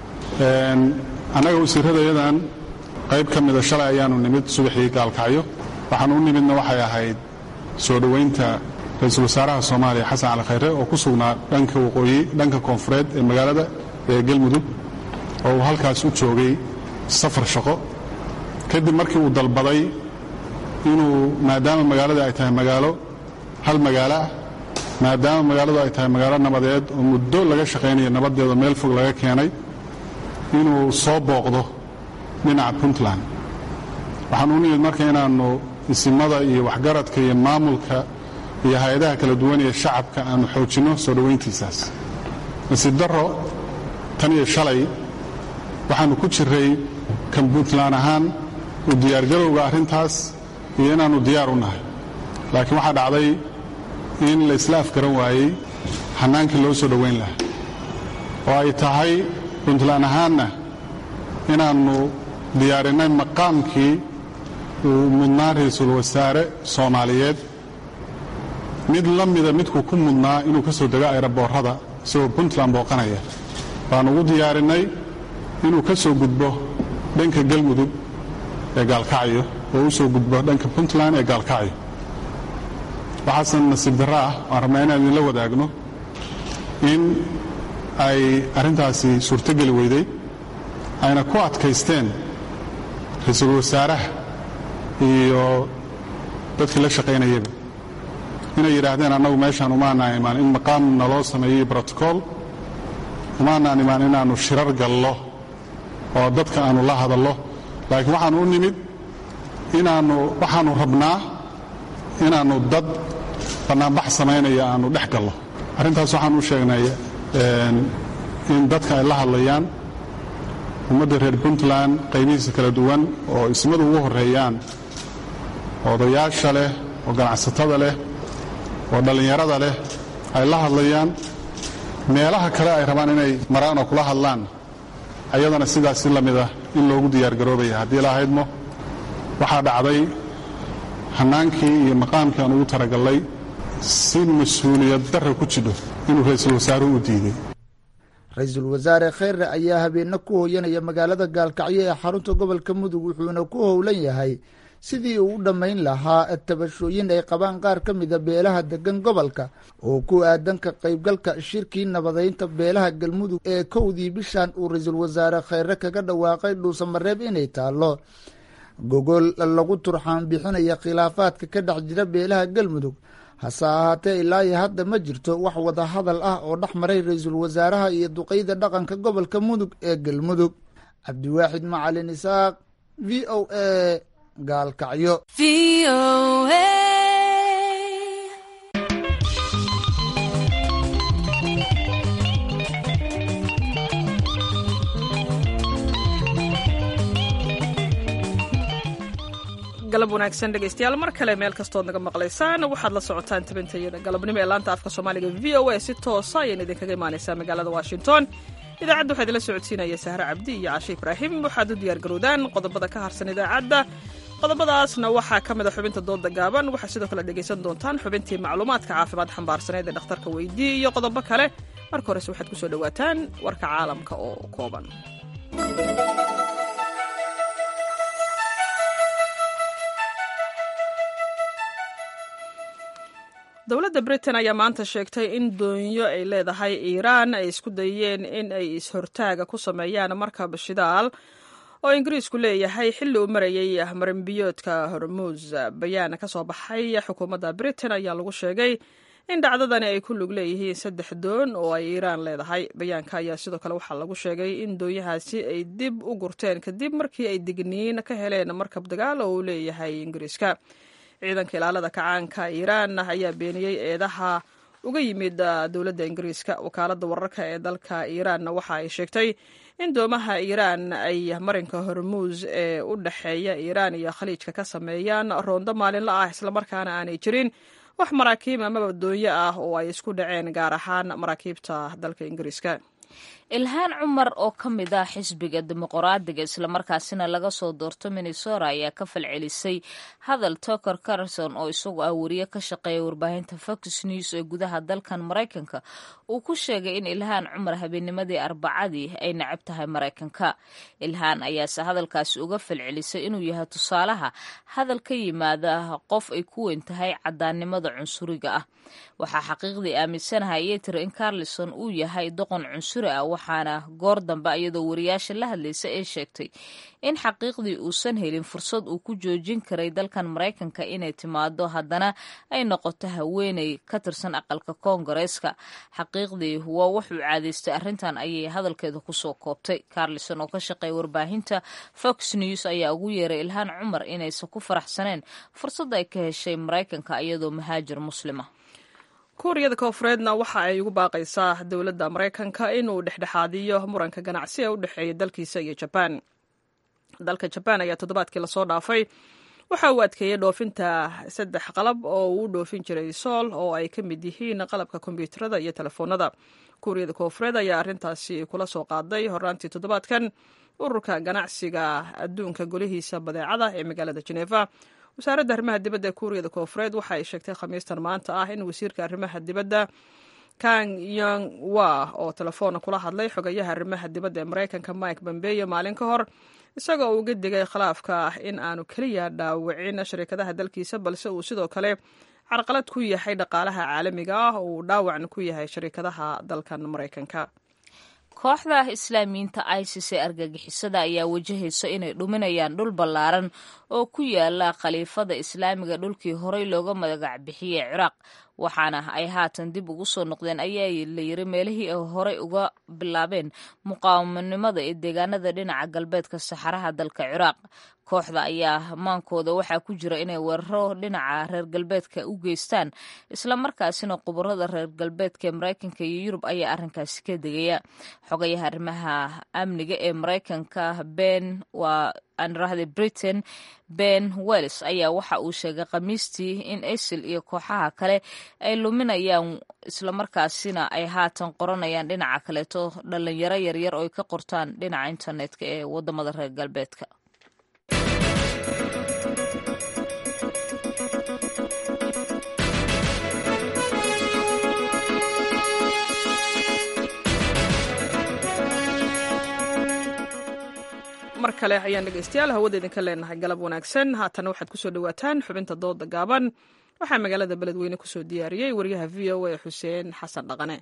annaga wasiirradayadan qayb ka mida shalay ayaanu nimid subaxii gaalkacyo waxaan u nimidna waxay ahayd soo dhowaynta ra-iisul wasaaraha soomaaliya xasan cali khayre oo ku sugnaa dhanka waqooyi dhanka koonfureed ee magaalada ee galmudug oo uu halkaas u joogay safar shaqo kadib markii uu dalbaday inuu maadaama magaalada ay tahay magaalo hal magaalo ah maadaama magaaladu ay tahay magaalo nabadeed oo muddo laga shaqaynayo nabadeeda meel fog laga keenay inuu soo booqdo dhinaca puntland waxaan u nimid marka inaannu isimada iyo waxgaradka iyo maamulka iyo hay-adaha kala duwan ee shacabka aanu xoojinno soo dhowayntiisaas nasiib darro tan iyo shalay waxaannu ku jiray kan puntland ahaan u diyaargarowga arrintaas iyo inaannu diyaar u nahay laakiin waxaa dhacday in la isla afgaran waayey xannaankii loo soo dhowayn lahaa oo ay tahay puntland ahaanna inaannu diyaarinnay maqaamkii uu mudnaa ra-iisul wasaare soomaaliyeed mid la mida midkuu ku mudnaa inuu ka soo dego ayraboorrada isagoo puntland booqanaya baannu ugu diyaarinnay inuu ka soo gudbo dhanka galmudug ee gaalkacyo oo u soo gudbo dhanka puntland ee gaalkacyo waxaasan nasiib darro ah waan rabnaa inaan idinla wadaagno in ay arrintaasi suurtogeli weyday ayna ku adkaysteen ra-iisul wasaaraha iyo dadkii la shaqaynayaba inay yidhaahdeen annagu meeshaan umaanaan imaan in maqaam naloo sameeyey brotocool umaanaan imaan inaannu shirar gallo oo dadka aannu la hadallo laakiin waxaannu u nimid inaannu waxaannu rabnaa inaannu dad bannaanbax samaynaya aannu dhex gallo arrintaas waxaan u sheegnay in dadka ay la hadlayaan ummadda reer puntland qaybihiisa kala duwan oo ismadu ugu horreeyaan odayaasha leh oo ganacsatada leh oo dhallinyarada leh ay la hadlayaan meelaha kale ay rabaan inay maraan oo kula hadlaan ayadana sidaas si la mid ah in loogu diyaargaroobaya haddii la ahaydmo waxaa dhacday hannaankii iyo maqaamkii aan ugu taragallay si mas-uuliyad darra ku jidho inuu ra-iisul wasaaruhu u diiday ra-iisul wasaare kheyre ayaa habeenna ku hooyanaya magaalada gaalkacyo ee xarunta gobolka mudug wuxuuna ku howlan yahay sidii uu u dhammayn lahaa tabashooyin ay qabaan qaar ka mida beelaha degan gobolka oo ku aadan ka qaybgalka shirkii nabadaynta beelaha galmudug ee kowdii bishan uu ra-iisul wasaare kheyre kaga dhawaaqay dhuusamareeb inay taallo gogol lagu turxaan bixinaya khilaafaadka ka dhex jira beelaha galmudug hase ahaatee ilaa iyo hadda ma jirto wax wada hadal ah oo dhex maray ra-iisul wasaaraha iyo duqeyda dhaqanka gobolka mudug ee galmudug cabdiwaaxid macalin isaaq v o a gaalkacyo galab wanaagsan dhegaystayaal mar kale meel kastood naga maqlaysaan waxaad la socotaan tabintayada galabnimo ee laanta afka soomaaliga v o a si toosa ayayna idinkaga imaanaysaa magaalada washington idaacadda waxaa idinla socodsiinaya sahre cabdi iyo cashe ibraahim waxaad u diyaargarowdaan qodobada ka harsan idaacadda qodobadaasna waxaa ka mid a xubinta dooda gaaban waxaa sidoo kale dhegaysan doontaan xubintii macluumaadka caafimaad xambaarsaneed ee dhakhtarka weydii iyo qodobo kale marka horese waxaad kusoo dhowaataan warka caalamka oo kooban dowladda britain ayaa maanta sheegtay in doonyo ay leedahay iiraan ay isku dayeen in ay is-hortaaga ku sameeyaan markab shidaal oo ingiriisku leeyahay xilli uu marayay marinbiyoodka hormuus bayaan ka soo baxay xukuumadda britain ayaa lagu sheegay in dhacdadani ay ku lug leeyihiin saddex doon oo ay iiraan leedahay bayaanka ayaa sidoo kale waxaa lagu sheegay in doonyahaasi ay dib u gurteen kadib markii ay digniin ka heleen markab dagaal oo uu leeyahay ingiriiska ciidanka ilaalada kacaanka iiraan ayaa beeniyey eedaha uga yimid dowladda ingiriiska wakaaladda wararka ee dalka iiraanna waxa ay sheegtay in doomaha iiraan ay marinka hormuus ee u dhexeeya iiraan iyo khaliijka ka sameeyaan roondo maalinla ah islamarkaana aanay jirin wax maraakiib amaba doonyo ah oo ay isku dhaceen gaar ahaan maraakiibta dalka ingiriiska ilhaan cumar oo ka mid ah xisbiga dimuqraadiga islamarkaasina laga soo doorto minnesota ayaa ka falcelisay hadal toker carson oo isagu ah wariye ka shaqeeya warbaahinta fox news ee gudaha dalkan maraykanka uu ku sheegay in ilhaan cumar habeennimadii arbacadii ay necab tahay maraykanka ilhaan ayaase hadalkaasi uga falcelisay inuu yahay tusaalaha hadal ka yimaada qof ay ku weyn tahay cadaannimada cunsuriga ah waxaa xaqiiqdii aaminsanahay ayay tiri in carlison uu yahay doqon cunsuri ah waxaana goor dambe iyadoo wariyaasha la hadlaysa ee sheegtay in xaqiiqdii uusan helin fursad uu ku joojin karay dalkan maraykanka inay timaado haddana ay noqoto haweeney ka tirsan aqalka koongareeska xaqiiqdii waa wuxuu caadaystay arrintan ayay hadalkeeda kusoo koobtay carlison oo ka shaqeeya warbaahinta fox news ayaa ugu yeeray ilhaan cumar inaysan ku faraxsaneen fursad ay ka heshay maraykanka iyadoo mahaajir muslima kuuriyada koofureedna waxa ay ugu baaqaysaa dowladda maraykanka inuu dhexdhexaadiyo muranka ganacsi ee u dhexeeya dalkiisa iyo jabaan dalka jabaan ayaa toddobaadkii lasoo dhaafay waxa uu adkeeyey dhoofinta saddex qalab oo uu dhoofin jiray sool oo ay ka mid yihiin qalabka kombyuutarada iyo telefoonada kuuriyada koofureed ayaa arrintaasi kula soo qaaday horaantii toddobaadkan ururka ganacsiga adduunka golihiisa badeecada ee magaalada jeneva wasaaradda arrimaha dibadda ee kuuriyada koofureed waxa ay sheegtay khamiistan maanta ah in wasiirka arrimaha dibadda kang yong wa oo telefoona kula hadlay xogayaha arrimaha dibadda ee maraykanka mike bombeyo maalin ka hor isagoo uga digay khilaafka ah in aanu keliya dhaawicin shariikadaha dalkiisa balse uu sidoo kale carqalad ku yahay dhaqaalaha caalamiga ah oo uu dhaawacna ku yahay shariikadaha dalkan maraykanka kooxda islaamiyiinta isis ee argagixisada ayaa wajahaysa inay dhuminayaan dhul ballaaran oo ku yaala khaliifada islaamiga dhulkii horey looga magac bixiyey ciraaq waxaana ay haatan dib ugu soo noqdeen ayaa la yiri meelihii ay horey uga bilaabeen muqaawamanimada ee deegaanada dhinaca galbeedka saxaraha dalka ciraaq kooxda ayaa maankooda waxaa ku jira inay weeraro dhinaca reer galbeedka u geystaan islamarkaasina khubarada reer galbeedka ee maraykanka iyo yurub ayaa arrinkaasi ka degaya xogayaha arrimaha amniga ee maraykanka ben waa aanrahde britain ben wells ayaa waxa uu sheegay khamiistii in isil iyo kooxaha kale ay luminayaan islamarkaasina ay haatan qoranayaan dhinaca kaleeto dhalinyaro yaryar oo ay ka qortaan dhinaca internetka ee wadamada reer galbeedka mar kale ayaan dhegeystayaal hawada idinka leenahay galab wanaagsan haatana waxaad kusoo dhawaataan xubinta dooda gaaban waxaa magaalada beledweyne kusoo diyaariyey wariyaha v o a xuseen xasan dhaqane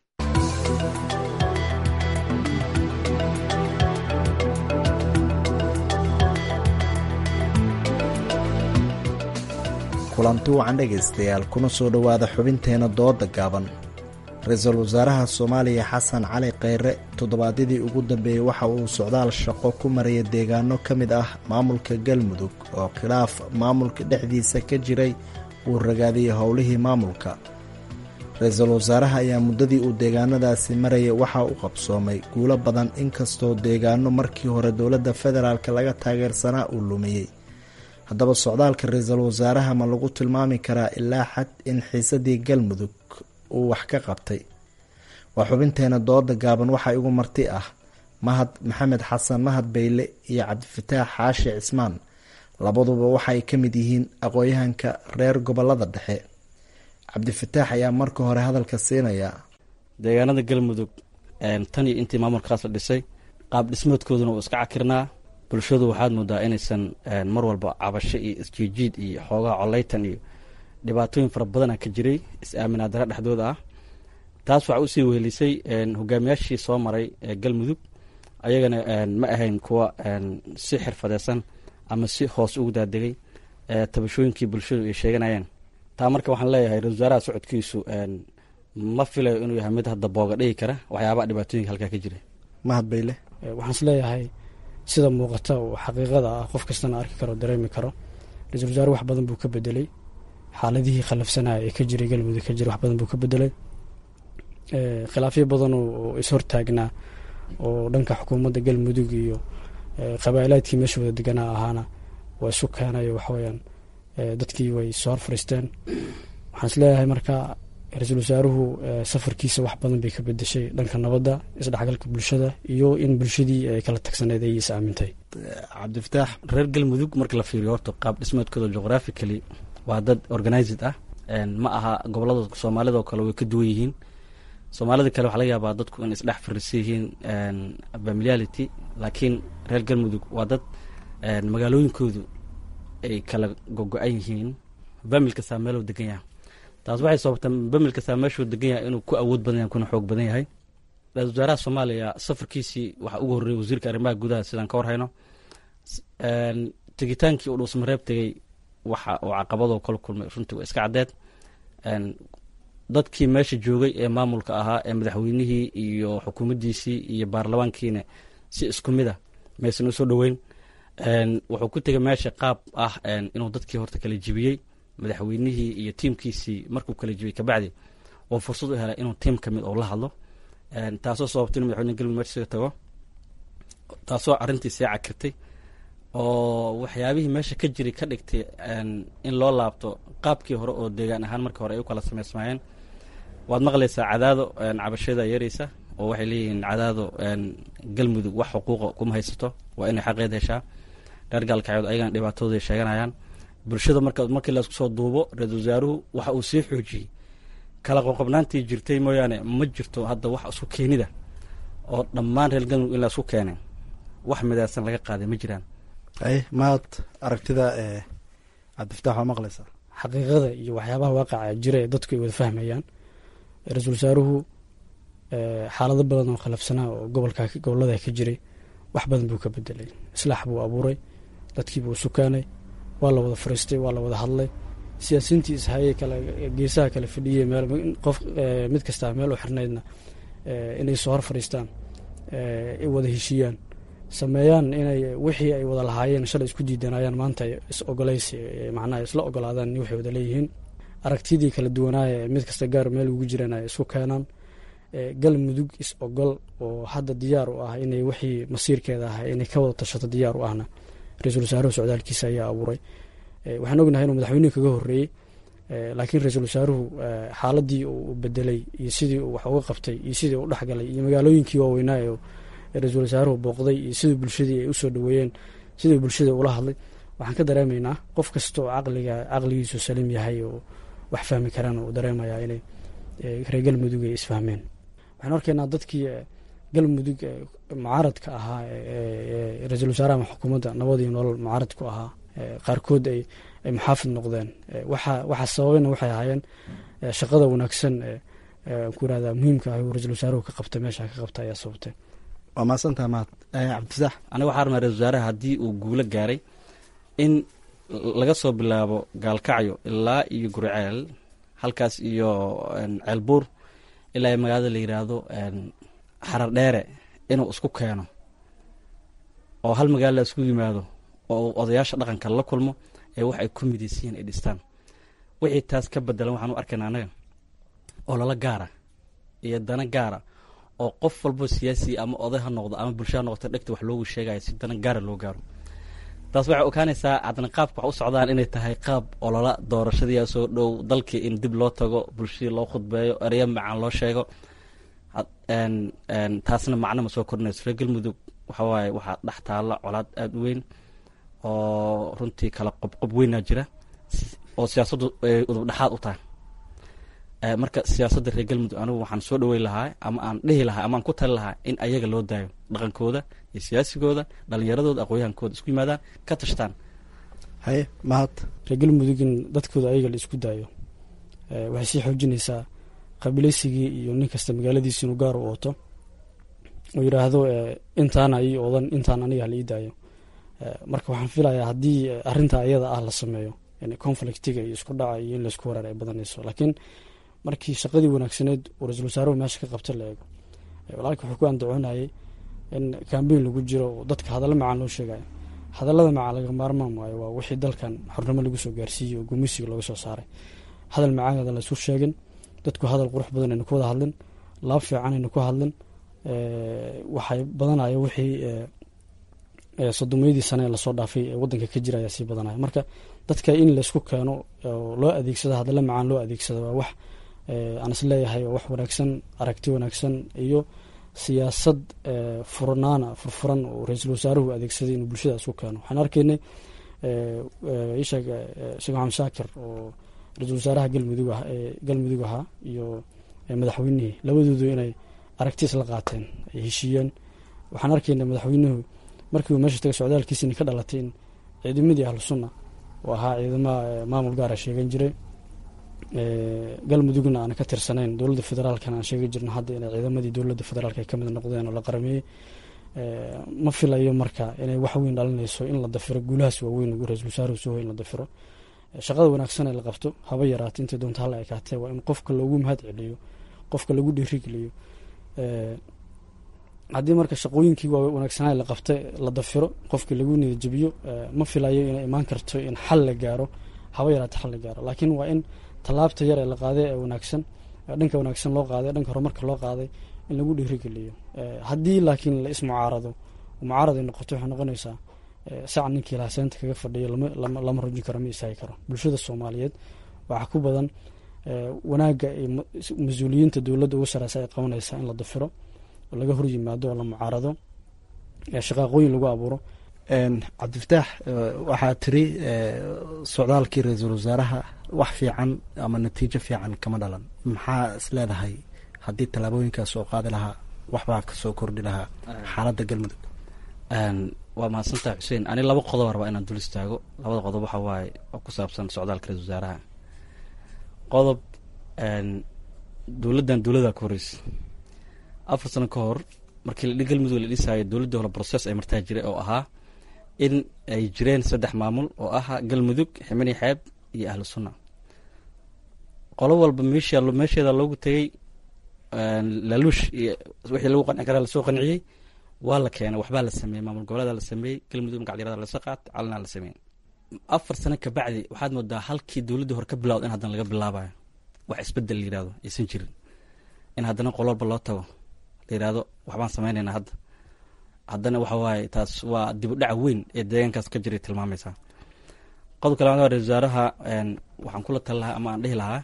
kulanti wacan dhegaystayaal kuna soo dhowaada xubinteena dooda gaaban ra-iisul wasaaraha soomaaliya xasan cali kheyre toddobaadyadii ugu dambeeyey waxa uu socdaal shaqo ku maraya deegaano ka mid ah maamulka galmudug oo khilaaf maamulka dhexdiisa ka jiray uu ragaadiyey howlihii maamulka ra-iisul wasaaraha ayaa muddadii uu deegaanadaasi marayay waxaa u qabsoomay guulo badan inkastoo deegaano markii hore dowladda federaalk laga taageersanaa uu lumiyey haddaba socdaalka ra-iisul wasaaraha ma lagu tilmaami karaa ilaa xad in xiisadii galmudug uu wax ka qabtay waa xubinteena dooda gaaban waxaa igu marti ah mahad maxamed xasan mahad beyle iyo cabdifataax xaashi cismaan labaduba waxaay ka mid yihiin aqoon-yahanka reer gobolada dhexe cabdifataax ayaa marka hore hadalka siinaya deegaanada galmudug tan iyo intii maamulkaas la dhisay qaab dhismoodkooduna uu iska cakirnaa bulshadu waxaad moodaa inaysan mar walba cabasho iyo isjiijiid iyo xoogaha coleytan iyo dhibaatooyin fara badana ka jiray is-aaminaa dara dhexdooda ah taas waxaa usii wehelisay hogaamiyaashii soo maray ee galmudug ayagana ma ahayn kuwa si xirfadeysan ama si hoos ugu daadegay tabashooyinkii bulshadu ay sheeganayeen taa marka waxaan leeyahay ra-isul wasaaraha socodkiisu ma filayo inuu yahay mid hadda booga dhigi kara waxyaabaha dhibaatooyinka halkaa ka jira mahad bayle waxaan is leeyahay sida muuqata oo xaqiiqada ah qof kastana arki karo dareemi karo ra-isul wasaare wax badan buu ka bedelay xaaladihii khalafsanaya ee ka jiray galmudug ka jira wax badan buu ka bedelay khilaafyo badan oo is-hortaagnaa oo dhanka xukuumadda galmudug iyo qabaa'ilaadkii meesha wada deganaa ahaana waa isu keenayo waxaweyaan dadkii way soo hor fariisteen waxaan is leeyahay marka ra-iisul wasaaruhu safarkiisa wax badan bay ka bedeshay dhanka nabadda isdhexgalka bulshada iyo in bulshadii ay kala tagsaneed ay is aamintay cabdifataax reer galmudug marka la fiiriyo horta qaab dhismeedkooda geographically waa dad organized ah ma aha gobolada soomaalida oo kale way ka duwan yihiin soomaalida kale waxaa laga yaabaa dadku in isdhex fariisan yihiin familiarity laakiin reer galmudug waa dad magaalooyinkoodu ay kala gogo-an yihiin famil kastaa meeluu degan yahay taas waxay sababtaa famil kastaa meeshuu degan yahay inuu ku awood badan yahay kuna xoog badan yahay ra-isul wasaaraha soomaaliya safarkiisii waxaa ugu horreeyay wasiirka arrimaha gudaha sidaan ka warhayno tegitaankii uu dhuusmareeb tegey waxa uu caqabadoo kala kulmay runtii waa iska caddeed dadkii meesha joogay ee maamulka ahaa ee madaxweynihii iyo xukuumaddiisii iyo baarlamaankiina si isku mid a maysan usoo dhoweyn wuxuu ku tegay meesha qaab ah inuu dadkii horta kala jibiyey madaxweynihii iyo tiimkiisii markuu kala jibiyey kabacdi oo fursad u helay inuu tiim ka mid oo la hadlo taasoo sababtay inu madaxweyne galmudug meesha isaga tago taasoo arrintii sii cakirtay oo waxyaabihii meesha ka jiray ka dhigtay in loo laabto qaabkii hore oo deegaan ahaan markii hore ay u kala samaysmaayeen waad maqlaysaa cadaado cabashada yareysa oo waxay leeyihiin cadaado galmudug wax xuquuqa kuma haysato waa inay xaqeed heshaa reer gaalkacyood ayagana dhibaatadooday sheeganayaan bulshada marka markii laisku soo duubo ra-isul wasaaruhu waxa uu sii xoojiyey kala qoqobnaantii jirtay mooyaane ma jirto hadda wax isku keenida oo dhammaan reer galmudug in laisku keenay wax midaysan laga qaaday ma jiraan ay maad aragtida cabdifatax waa maqlaysaa xaqiiqada iyo waxyaabaha waaqaca jira ee dadku ay wada fahmayaan ra-iisul wasaaruhu xaalado badan oo khalafsanaa oo gobolka gobolada ka jiray wax badan buu ka bedelay islaax buu abuuray dadkiibuu sukaanay waa la wada fariistay waa la wada hadlay siyaasiyiintii ishayey kale geesaha kale fadhiyey meel qof mid kastaa meel u xirnaydna inay soo hor fadhiistaan ay wada heshiiyaan sameeyaan inay wixii ay wada lahaayeen shalay isku diidanayaan maanta is ogolaysi macnaha isla ogolaadaan waxay wada leeyihiin aragtidii kala duwanaaye mid kasta gaar meel ugu jiraan ay isku keenaan galmudug is ogol oo hadda diyaar u ah inay wixii masiirkeeda ahaa inay ka wada tashato diyaar u ahna ra-iisul wasaaruhu socdaalkiisa ayaa abuuray waxaan ognahay inuu madaxweynuhu kaga horreeyey laakiin ra-iisul wasaaruhu xaaladii uu bedelay iyo sidii uu wax uga qabtay iyo sidii uu dhexgalay iyo magaalooyinkii waaweynaa ee ra-iisul wasaaruhu booqday iyo sidii bulshadii ay usoo dhaweeyeen sidii bulshada ula hadlay waxaan ka dareemaynaa qof kasta oo caqliga caqligiisu saliim yahay oo wax fahmi karaan uu dareemayaa inay reer galmudug ay isfahmeen waxaan arkaynaa dadkii galmudug mucaaradka ahaa ra-iisul wasaaraha xukuumadda nabadii nolol mucaarad ku ahaa qaarkood ay ay muxaafid noqdeen waxa waxaa sababayna waxay ahaayeen shaqada wanaagsan ku irahda muhiimka ah uu ra-iisul wasaaruhu ka qabta meesha ka qabta ayaa sababtay waa mahadsantaha mahad cabdisax aniga waxaa rabnaa ra-isul wasaaraha haddii uu guulo gaaray in laga soo bilaabo gaalkacyo ilaa iyo guriceel halkaas iyo ceelbuur ilaa magaalada la yiraahdo xarar dheere inuu isku keeno oo hal magaalo la isku yimaado oo odayaasha dhaqanka la kulmo ee wax ay ku midaysiyiin ay dhistaan wixii taas ka bedelan waxaan u arkayna anaga oo lala gaara iyo dana gaara oo qof walbo siyaasi ama oday ha noqdo ama bulsha ha noqoto dhegta wax loogu sheegayo si dana gaara loo gaaro taas waxay ogaanaysaa haddana qaabka wax u socdaan inay tahay qaab olola doorashadii soo dhow dalkii in dib loo tago bulshadii loo khudbeeyo ereyo macaan loo sheego taasna macno ma soo kordhinayso reer galmudug waxawaaye waxaa dhex taalla colaad aada u weyn oo runtii kala qobqob weynaa jira oo siyaasaddu ay udub dhexaad u tahay marka siyaasadda reer galmudug anigu waxaan soo dhaweyn lahaa ama aan dhihi lahaa ama aan ku tali lahaa in ayaga loo daayo dhaqankooda iyo siyaasigooda dhalinyaradooda aqoonyahankooda isku yimaadaan ka tashtaan haye mahad reer galmudug in dadkooda ayaga la isku daayo waxay sii xoojinaysaa qabilaysigii iyo nin kasta magaaladiisa inuu gaar u ooto oo yidhaahdo intaana ii odan intaan aniga hala ii daayo marka waxaan filayaa haddii arrinta ayada ah la sameeyo conflictiga iyo isku dhaca iyo in laysku wareer ay badanayso laakiin markii shaqadii wanaagsaneed uu ra-isul wasaaruhu meesha ka qabta la eego walaalka wuxuu ku andacoonayay in kambeyn lagu jiro oo dadka hadalla macaan loo sheegayo hadallada macaan laga maarmaan waayo waa wixii dalkan xornimo lagu soo gaarsiiyey oo gumeysiga looga soo saaray hadal macaanada laysu sheegin dadku hadal qurux badan aynu ku wada hadlin laab fiican aynu ku hadlin waxay badanaya wixii sodomeydii sane ee lasoo dhaafay ee wadanka ka jira ayaa sii badanaya marka dadka in laysku keeno oo loo adeegsado hadalla macaan loo adeegsado waa wax aan is leeyahay waa wax wanaagsan aragti wanaagsan iyo siyaasad furnaana furfuran oo ra-iisul wasaaruhu adeegsaday inuu bulshada isku keeno waxaan arkaynay isheeg sheekh maxamed shaakir oo ra-iisul wasaaraha galmudug ah galmudug ahaa iyo madaxweynihii labadoodu inay aragti isla qaateen ay heshiiyeen waxaan arkaynay madaxweynuhu markii uu meesha tagay socdaalkiisini ka dhalatay in ciidamadii ahlu sunna oo ahaa ciidamaha maamul gaara sheegan jiray galmudugna aan ka tirsanayn dowladda federaalkana aan sheegi jirno hadda inay ciidamadii dowladda federaalk ay ka mid noqdeen oo la qarameeyey ma filayo marka inay wax weyn dhalinayso in la dafiro guulahaas waaweyn ugu ra-isul wasaaruhu soo in la dafiro shaqada wanaagsan ee la qabto haba yaraata intay doonta hala ekaatee waa in qofka loogu mahad celiyo qofka lagu dhiirigeliyo haddii marka shaqooyinkii waa wanaagsanaa la qabta la dafiro qofkii lagu niyadjabiyo ma filayo inay imaan karto in xal la gaaro haba yaraata xal la gaaro laakiin waa in tallaabta yar ee la qaaday ee wanaagsan dhanka wanaagsan loo qaaday dhanka horumarka loo qaaday in lagu dhiirigeliyo haddii laakiin la ismucaarado mucaarad ay noqoto waxay noqonaysaa sac ninkii lahaa seenta kaga fadhiyo lama rujin karo ma istaagi karo bulshada soomaaliyeed waxaa ku badan wanaagga mas-uuliyiinta dowladda ugu sareysa ay qabanaysaa in la dafiro oo laga hor yimaado oo la mucaarado shaqaaqooyin lagu abuuro cabdifataax waxaa tiri socdaalkii ra-iisul wasaaraha wax fiican ama natiijo fiican kama dhalan maxaa is leedahay haddii tallaabooyinkaas soo qaadi lahaa waxbaa kasoo kordhi lahaa xaaladda galmudug waa mahadsantaha xuseen ani laba qodob rabaa inaan dul istaago labada qodob waxa waaye oo ku saabsan socdaalka ra-isul wasaaraha qodob dowladdan dowladaa ka horeysa afar sano ka hor markii galmudug la dhisaayo dowladda hore process ay martaa jiray oo ahaa in ay jireen saddex maamul oo ah galmudug ximani xeeb iyo ahlu sunna qolo walba meesha meesheeda loogu tegey laluush iyo wixii lagu qanci karaa lasoo qanciyey waa la keenay waxbaa la sameeyey maamul goboleeda la sameeyey galmudug magacdyarada lasa qaatay calanaa la sameeyey afar sano kabacdi waxaad moodaa halkii dowladdii hore ka bilawda in haddana laga bilaabayo wax isbedel la yirahdo aysan jirin in haddana qolo walba loo tago la yirahdo waxbaan sameynaynaa hadda haddana waxa waaye taas waa dib u dhaca weyn ee deegaankaas ka jiray tilmaamaysaa qodobka labaad waa ra-isul wasaaraha waxaan kula tali lahaa ama aan dhihi lahaa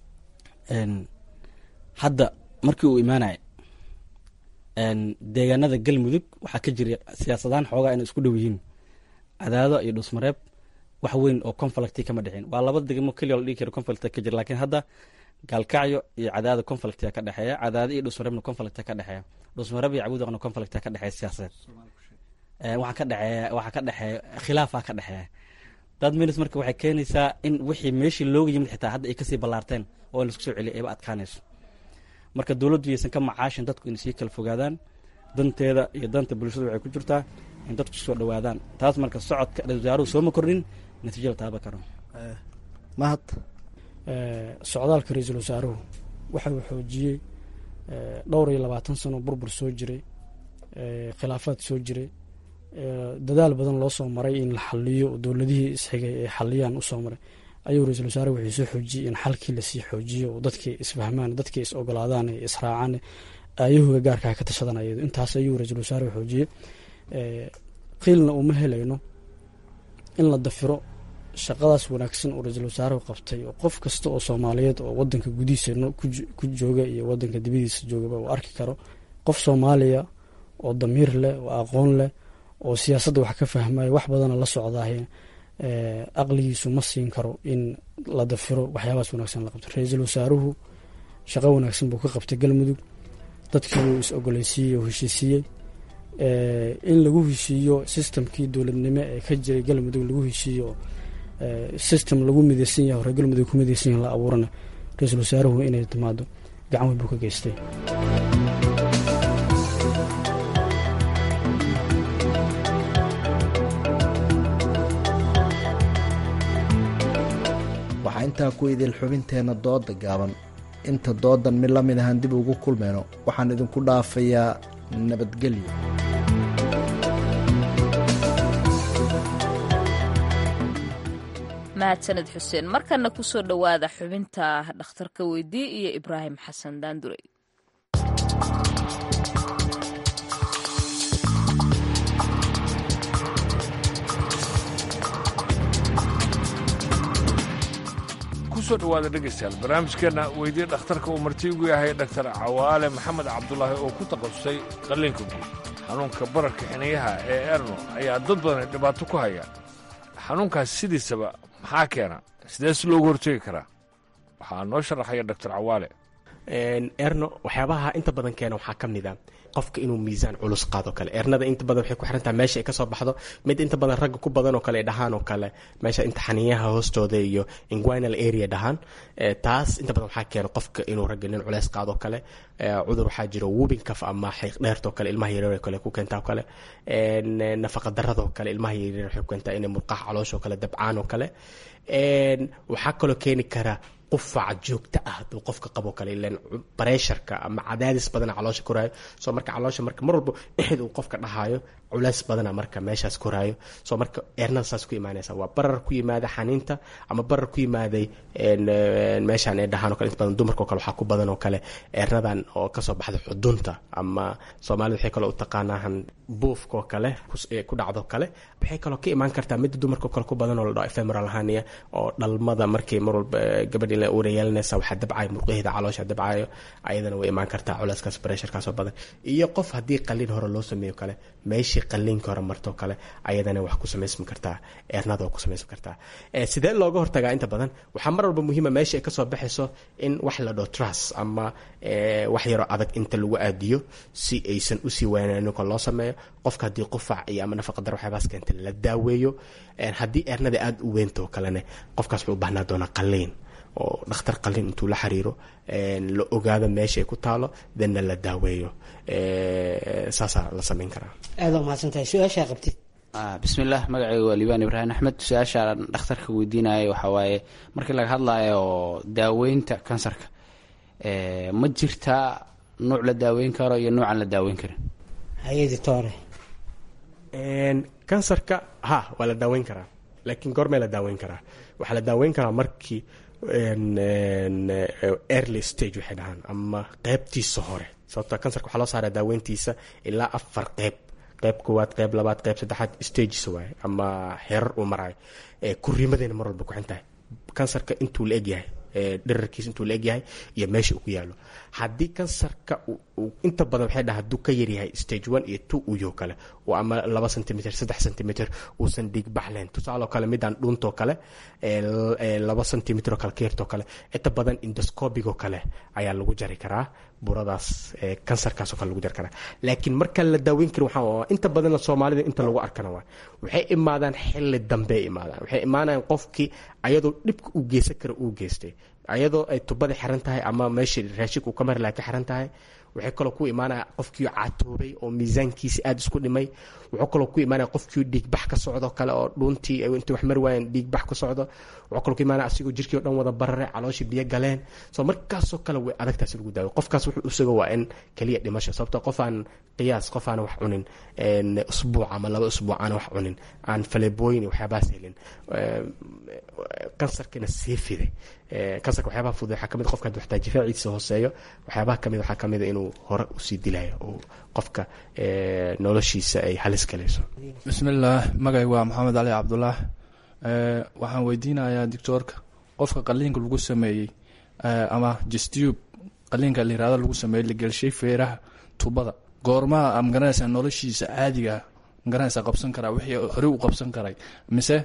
hadda markii uu imaanaya deegaanada galmudug waxaa ka jira siyaasadaan xoogaa inay isku dhow yihiin cadaado iyo dhuusmareeb wax weyn oo conflicti kama dhicin waa laba degmo keliya la dhigi karo conflict ka jira laakiin hadda gaalkacyo iyo cadaado conflictia ka dhexeeya cadaado iyo dhuusmareebna conflicta ka dhexeeya dhuusmareeb iyo cabuudaqna conflicta ka dhexeeya siyaasadeed waxaa ka dhexeeya waxaa ka dhexeeya khilaafaa ka dhexeeya dad minis marka waxay keenaysaa in wixii meeshii looga yimid xitaa hadda ay kasii ballaarteen oo in laisku soo celiya ayba adkaanayso marka dowladdu yaysan ka macaashin dadku inay sii kala fogaadaan danteeda iyo danta bulshada waxay ku jirtaa in dadku soo dhowaadaan taas marka socodka ra-isul wasaaruhu sooma kordhin natiijo la taaba karo mahad socdaalka ra-iisul wasaaruhu waxa uu xoojiyey dhowr iyo labaatan sano burbur soo jiray khilaafaad soo jiray dadaal badan loo soo maray in la xaliyo dowladihii isxigay ay xaliyaan usoo maray ayuu ra-iisul wasaare wuxuu soo xoojiyey in xalkii lasii xoojiyo oo dadkii isfahmaan dadkii is ogolaadaan israacaan ayahuga gaarkaa ka tashadan ayadu intaas ayuu ra-iisul wasaare xoojiyey qiilna uma helayno in la dafiro shaqadaas wanaagsan oo ra-iisul wasaaruhu qabtay oo qof kasta oo soomaaliyeed oo wadanka gudihiisa ku jooga iyo wadanka dibadiisa joogaba uu arki karo qof soomaaliya oo damiir leh oo aqoon leh oo siyaasadda wax ka fahmaya wax badana la socdaah aqligiisu ma siin karo in la dafiro waxyaabahaas wanaagsan la qabto ra-iisul wasaaruhu shaqo wanaagsan buu ka qabtay galmudug dadkii wuu is ogoleysiiyey oo heshiisiiyey in lagu heshiiyo sistamkii dowladnimo ee ka jiray galmudug lagu heshiiyo system lagu midaysan yahay hore galmudug ku midaysan yahay la abuurana ra-iisul wasaaruhu inay timaado gacan weyn buu ka geystay waxaa intaa ku idil xubinteenna dooda gaaban inta doodan mid la mid ahaan dib ugu kulmayno waxaan idinku dhaafayaa nabadgelyo mahadsaned xuseen markana kusoo dhowaada xubinta dhakhtarka weydii iyo ibraahim xasan daandurey kusoo dhawaada dhegaystayaal barnaamijkeenna weydii dhakhtarka uu marti ugu yahay dhaktar cawaale maxamed cabdulaahi oo ku takhasusay qalliinka guud xanuunka bararka xiniyaha ee erno ayaa dad badan dhibaato ku haya xanuunkaas sidiisaba maxaa keena sidee si loogu hortegi karaa waxaa noo sharaxaya dhaktar cawaale erno waxyaabaha inta badan keena waxaa ka mid a qofka inuu miisaan culus qaado kale ernada inta badan waxay ku xirantaha meesha ay kasoo baxdo mid inta badan ragga ku badan oo kale dhahaan oo kale meesha inta xaniyaha hoostooda iyo inguinal area dhahaan taas inta badan waxaa keena qofka inuu ragga nin culeys qaado kale cudur waxaa jiro wubin kaf ama xiiq dheertoo kale ilmaha yaryar kale ku keentaa kale nafaqa daradoo kale ilmaha yaryar waxay ku keentaa inay murqaha calooshoo kale dabcaan oo kale waxaa kaloo keeni kara qufaca joogta ah hadduu qofka qabo kale ilan bareesharka ama cadaadis badana caloosha koraayo soo marka caloosha marka mar walba exid uu qofka dhahaayo culays badana marka meeshaas koraayo soo marka eernada saas ku imaanaysa waa barar ku yimaada xaniinta ama barar ku yimaaday meeshaan ay dhahaan o kale inta badan dumarka oo kale waxaa ku badan oo kale eernadan oo kasoo baxda xudunta ama soomaalida waxay kaloo u taqaanaahan buufka oo kale ku dhacdo kale waxay kaloo ka imaan kartaa midda dumarka oo kale ku badan oo la dhaho ephemeral hania oo dhalmada markii mar walba gabadhi la uura yeelanaysa waxaa dabcayo murqaheeda caloosha dabcayo ayadana way imaan kartaa culeyskaas baresharkaasoo badan iyo qof haddii qalliin hore loo sameeyo kale meeshii qalliinka hore martoo kale ayadana wax ku samaysmi kartaa eernada waa ku samaysmi kartaa sidee looga hortagaa inta badan waxaa mar walba muhiima meesha ay kasoo baxayso in wax la dhaho trus ama wax yaroo adag inta lagu aadiyo si aysan usii waanaanin kol loo sameeyo qofka haddii qufac iyo ama nafaqadar waxyaabaas keenta la daaweeyo haddii eernada aada u weyntaoo kalene qofkaas wuxuu u baahnaa doonaa qalliin oo dhakhtar qalliin intuu la xiriiro la ogaado meesha ay ku taalo danna la daaweeyo saasaa la samayn karaa aada umahadsantahay su-aashaa qabtid bismillaah magacayga waa liibaan ibraahim axmed su-aashaan dhakhtarka weydiinaya waxaa waaye markii laga hadlayo daaweynta kansarka ma jirtaa nuuc la daaweyn karo iyo nuucaan la daaweyn karin hay-aditore kansarka ha waa la daaweyn karaa laakiin goormee la daaweyn karaa waxaa la daaweyn karaa markii early stage waxay dhahaan ama qeybtiisa hore sababto kansarka waxaa loo saaraa daaweyntiisa ilaa afar qeyb qeyb koowaad qeyb labaad qeyb saddexaad stages waaye ama xeerar uu marayo kuriimadeena mar walba kuxin tahay kansarka intuu la egyahay dherarkiisa intuu la egyahay iyo meesha uu ku yaalo haddii kansarka inta badan waxay dhaha hadduu ka yaryahay stage one iyo two uyo kale oo ama laba centimeter saddex centimeter uusan dhiigbax lahayn tusaaloo kale midaan dhuuntoo kale laba centimeter oo kale ka yartoo kale inta badan indoscobigoo kale ayaa lagu jari karaa buradaas kansarkaasoo kale lagu jari karaa laakiin markaan la daaweyn karin waxaa inta badanna soomaalida inta lagu arkana waa waxay imaadaan xilli dambe imaadaan waxay imaanayaan qofkii ayadoo dhibka uu geysan kara uu geystay ayadoo ay tubada xiran tahay ama meeshii raashika uu ka mari laha ka xiran tahay waxay kaloo ku imaanaya qofkii catoobay oo miisaankiisi aada isku dhimay wuxuu kaloo ku imaanaya qofkii dhiigbax ka socdo kale oo dhuuntii intay wax mari waayeen dhiigbax ka socdo wuxuu kaloo ku imaanaya asigoo jirkii o dhan wada barare calooshii biyo galeen soo markaasoo kale way adagtaas lagu daawo qofkaas wuxuu isaga waa in keliya dhimasho sababto qof aan qiyaas qof aan wax cunin usbuuc ama laba usbuuc aan wax cunin aan falebooyin iyo waxyaabahaas helin kansarkina sii fiday kansarka waxyaabaha fudud waxaa kamid qofka haduu xataa difaaciisa hooseeyo waxyaabaha kamid waxaa kamid inuu hore usii dilayo oo qofka noloshiisa ay halis galayso bismillaah magay waa maxamed cali cabdulaah waxaan weydiinayaa doctoorka qofka qaliinka lagu sameeyey ama justub qaliinka layirahdo lagu sameeyey la gelshay feeraha tubada goormaha magaranaysaa noloshiisa caadiga magaranaysaa qabsan karaa wixii hore u qabsan karay mise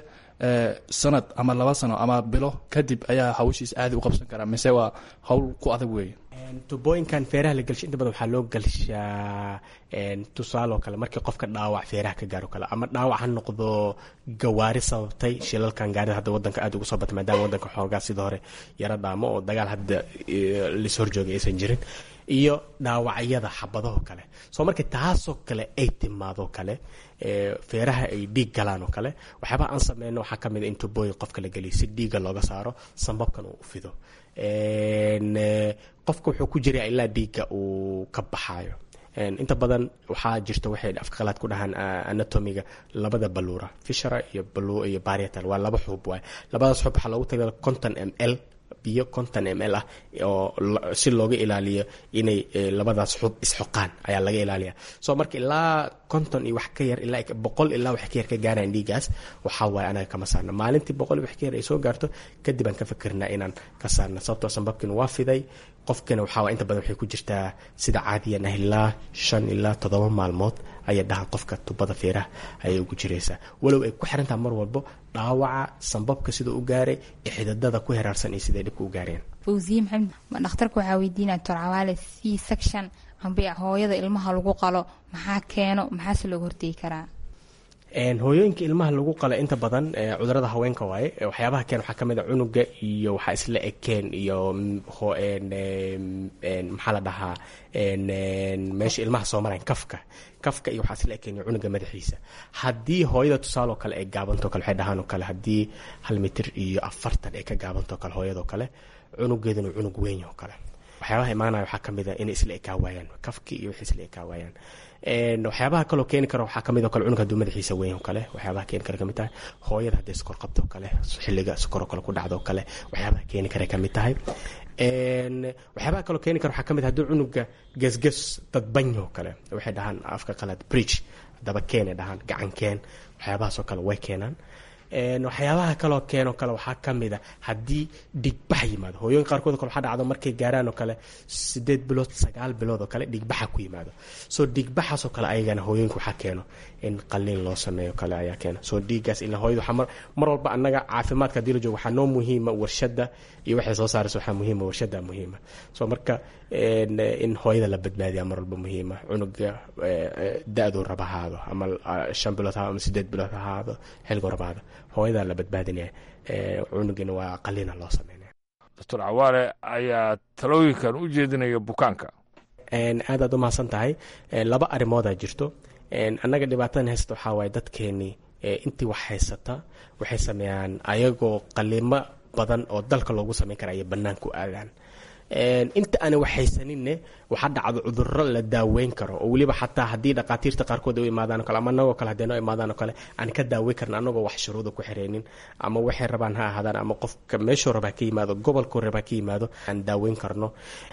sanad ama laba sano ama bilo kadib ayaa hawshiisa caadi u qabsan karaa mise waa hawl ku adag weeye tubooyinkan feeraha la gelshay inta badan waxaa loo gelshaa tusaale oo kale markii qofka dhaawac feeraha ka gaaro kale ama dhaawac ha noqdo gawaari sababtay shilalkan gaarida hadda wadanka aada ugu soo batay maadaama wadanka xoogaa sida hore yaro dhaamo oo dagaal hadda lis horjoogay aysan jirin iyo dhaawacyada xabadahoo kale soo markii taasoo kale ay timaadoo kale feeraha ay dhiig galaan oo kale waxyaabaa aan sameyno waxaa ka mid a in tubooyin qofka la geliyo si dhiigga looga saaro sambabkan uu u fido qofka wuxuu ku jiraa ilaa dhiigga uu ka baxaayo inta badan waxaa jirta waxay afka qalaad ku dhahaan anatomiga labada baluura fishera iyo balu iyo barietal waa laba xuub waay labadaas xuub waxaa loogu tagay conton m l biyo conton m l ah oo si looga ilaaliyo inay labadaas xub isxoqaan ayaa laga ilaaliya so marka ilaa konton iyo wax ka yar ilaa boqol ilaa wax ka yar ka gaaraan dhiigaas waxaa waaye anaga kama saarna maalintii boqol iyo wax ka yar ay soo gaarto kadib aan ka fikirnaa inaan ka saarna sababtoo sanbabkiina waa fiday qofkana waxaa inta badan waxay ku jirtaa sida caadiyan ah ilaa shan ilaa toddoba maalmood ayay dhahan qofka tubada feeraha ayay ugu jiraysaa walow ay ku xirantaha mar walbo dhaawaca sanbabka sida u gaaray iyo xididada ku heraarsan iyo siday dhibka u gaareen fawsiye maxamed ma dhakhtarka waxaa weydiinaya doctor cawaale c section amba hooyada ilmaha lagu qalo maxaa keeno maxaase looga hortegi karaa hooyooyinka ilmaha lagu qala inta badan cudurada haweenka waaye waxyaabaha keen waxaa kamid a cunuga iyo waxaa isla ekeen iyo maxaa la dhahaa meesha ilmaha soo marayan kafka kafka iyo waxaa isla ekeen iyo cunuga madaxiisa haddii hooyada tusaaloo kale ay gaabantoo kale waxay dhahaan oo kale haddii hal mitir iyo afartan ay ka gaabantoo kale hooyadoo kale cunugeeduna cunug weyn oo kale waxyaabaha imaanaya waxaa kamid a inay isla ekaa waayaan kafki iyo waxay isla ekaa waayaan waxyaabaha kaloo keeni kara waxaa kamid o kale cunug haduu madaxiisa weyn oo kale waxyaabaha keeni kara kamid tahay hooyada hadday sokor qabto o kale xilliga sokoroo kale ku dhacdo o kale waxyaabaha keeni kara kamid tahay waxyaabaha kaloo keeni kara waxaa kamid haduu cunuga gesges dadbany oo kale waxay dhahaan afka qalaad bridge daba keenay dhahaan gacankeen waxyaabahaasoo kale way keenaan waxyaabaha kaloo keenoo kale waxaa kamid a haddii dhigbax yimaado hooyooyin qaarkood kale waxaa dhacdo markay gaaraan oo kale sideed bilood sagaal bilood oo kale dhigbaxa ku yimaado soo dhigbaxaasoo kale ayagana hooyooyinka waxaa keeno in qaliin loo sameeyo kale ayaa keena soo dhiiggaas ilaa hooyada waxaa mar mar walba annaga caafimaadka haddii la joogo waxaa noo muhiima warshadda iyo waxay soo saaraysa waxaa muhiima warshadda muhiima soo marka in hooyada la badbaadiyaa mar walba muhiima cunuga da-duu raba ahaado ama shan bilood ha ama sideed bilood ha ahaado xilguu raba ahaado hooyadaa la badbaadinaya cunugina waa qaliina loo sameynaya doctor cawaale ayaa talooyinkan u jeedinaya bukaanka aad aad u mahadsan tahay laba arrimoodaa jirto annaga dhibaatadan haysta waxaa waaye dadkeenii intii wax haysata waxay sameeyaan ayagoo qaliimo badan oo dalka loogu sameyn kara ayay banaanku aadaan inta aana waxhaysaninne waxaa dhacdo cuduro la daaweyn karo oo weliba xataa haddii dhaqaatiirta qaarkood ay u imaadaan o kale ama anagoo kale hadday noo imaadaan oo kale aan ka daaweyn karna anagoo wax shuruuda ku xireynin ama waxay rabaan ha ahaadaan ama qofka meeshuu rabaa ka yimaado gobolkuu rabaa ka yimaado aan daaweyn karno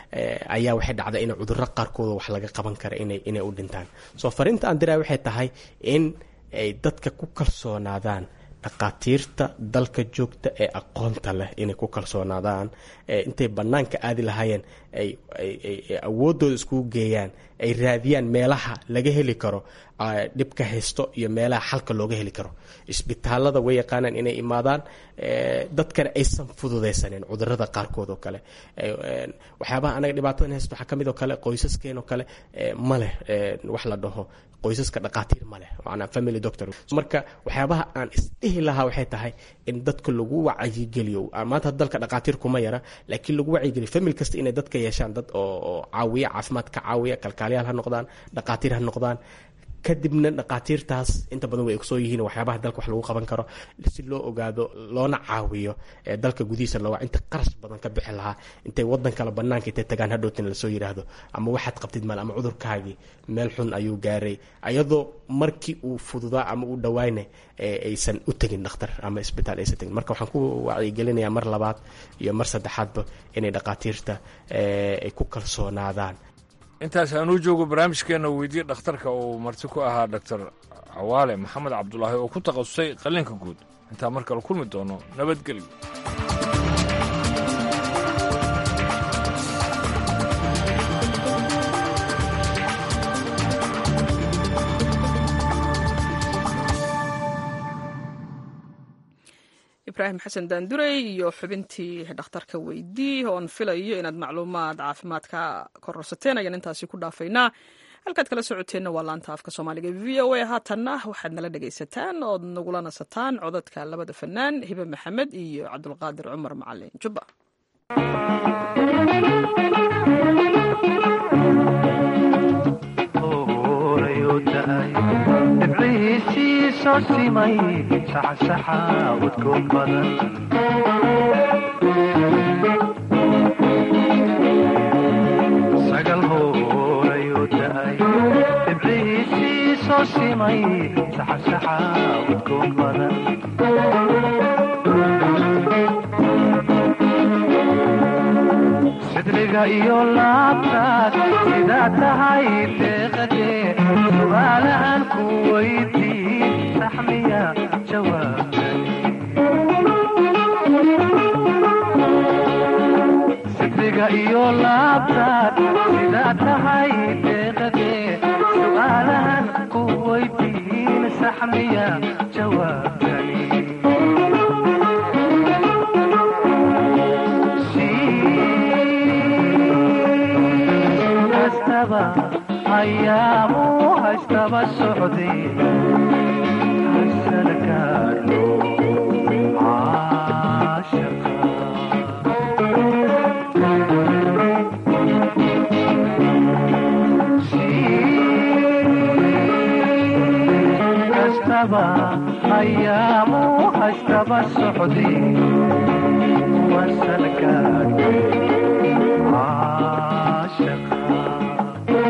ayaa waxay dhacda in cuduro qaarkooda wax laga qaban kara inay inay u dhintaan soo fariinta aan diraa waxay tahay in ay dadka ku kalsoonaadaan dhaqaatiirta dalka joogta ee aqoonta leh inay ku kalsoonaadaan intay bannaanka aadi lahaayeen ay awooddooda iskugu geeyaan ay raadiyaan meelaha laga heli karo dhibka haysto iyo meelaha xalka looga heli karo isbitaalada way yaqaanaan inay imaadaan dadkana aysan fududaysanin cudurada qaarkood oo kale waxyaabaha anaga dhibaatadan haysto waxaa kamid oo kale qoysaskeen oo kale ma leh wax la dhaho qoysaska dhaqaatiir ma leh macnaa family doctor marka waxyaabaha aan isdhihi lahaa waxay tahay in dadka lagu wacyigeliyo maanta dalka dhaqaatiir kuma yara laakiin lagu wacyigeliyo family kasta inay dadka yeeshaan dad oo caawiya caafimaad ka caawiya kalkaaliyaal ha noqdaan dhaqaatiir ha noqdaan kadibna dhaqaatiirtaas inta badan way ogsoo yihiin waxyaabaha dalka wax lagu qaban karo si loo ogaado loona caawiyo dalka gudihiisa looga inta qarash badan ka bixi lahaa intay wadan kale banaanka intay tagaan hadhowtin lasoo yidhaahdo ama waxaad qabtid mal ama cudurkaagii meel xun ayuu gaaray ayadoo markii uu fududaa ama uu dhawaayna aysan u tegin dhakhtar ama isbitaal aysan tegin marka waxaan ku wacyigelinayaa mar labaad iyo mar saddexaadba inay dhaqaatiirta ay ku kalsoonaadaan intaas aanuu joogo barnaamijkeenna weydiye dhakhtarka uu marti ku ahaa doctor cawaale maxamed cabdulaahi oo ku takhasusay qalliinka guud intaan mar kale kulmi doono nabadgelyo ibraahim xasan daandurey iyo xubintii dhakhtarka weydii oon filayo inaad macluumaad caafimaadka kororsateen ayaan intaasi ku dhaafaynaa halkaad kala socoteenna waa laanta afka soomaaliga v o a haatanna waxaad nala dhegaysataan ood nagula nasataan codadka labada fanaan hibe maxamed iyo cabdulqaadir cumar macalin jubba dhibcihiisii soo simay saxsaxa udkoon badan sagal hoorayuu da'ay dhibcihiisii soo simay saxsaxa udkoon badan sidriga iyo laabtaas sidaa tahay deeqadee su'aalahan ku weydiin saxmiya jawaabani sidriga iyo laabtaas sidaa tahay deeqadee su'aalahan ku weydiin saxmiya jawaabani ayaamu haystaba socday haysana gaadho caashaqa kastaba ayaamu haystaba socday wasana gaadho caashaqa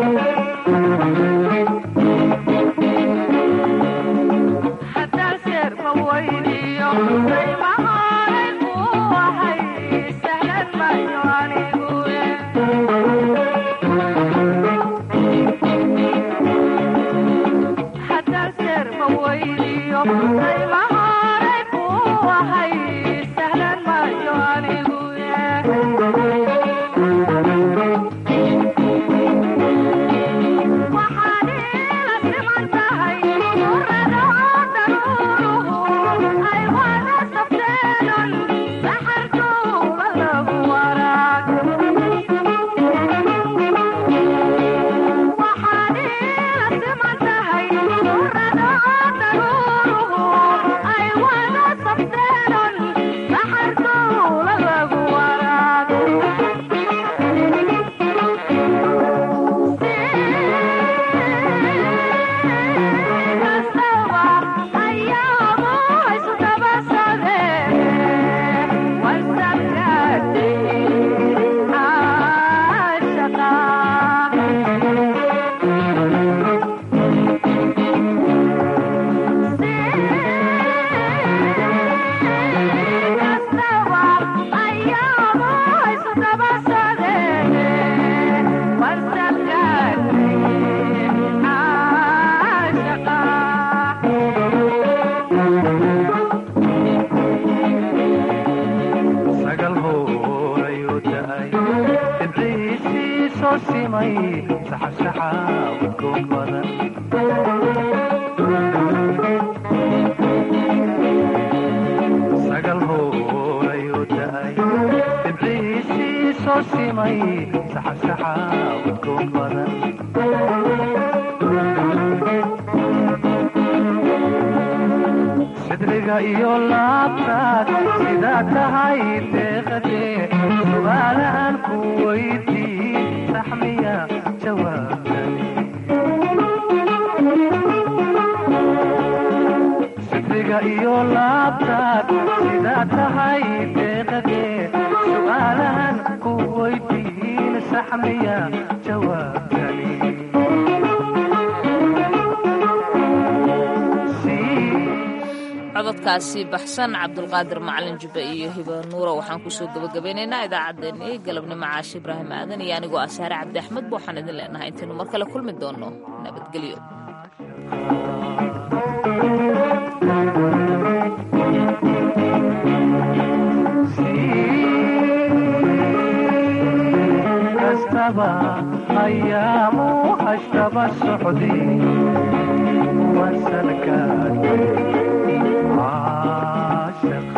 sidriga iyo laabtaad sidaa tahay deeqadee su'aalahan ku weydiin saxmiya jawaabani sidriga iyo laabtaad sidaa tahay deeqadee su'aalahan ku weydiin saxmiya jawaabani cododkaasi baxsan cabdulqaadir macalin jubbe iyo hiba nuura waxaan kusoo gebagabeynaynaa idaacaddeenii galabnimo caashi ibraahim aadan iyo anigoo asaare cabdi axmed ba waxaan idin leenahay intaynu mar kale kulmi doonno nabadgelyo kastaba ayaamu hashtaba socday wasankaad caashaqa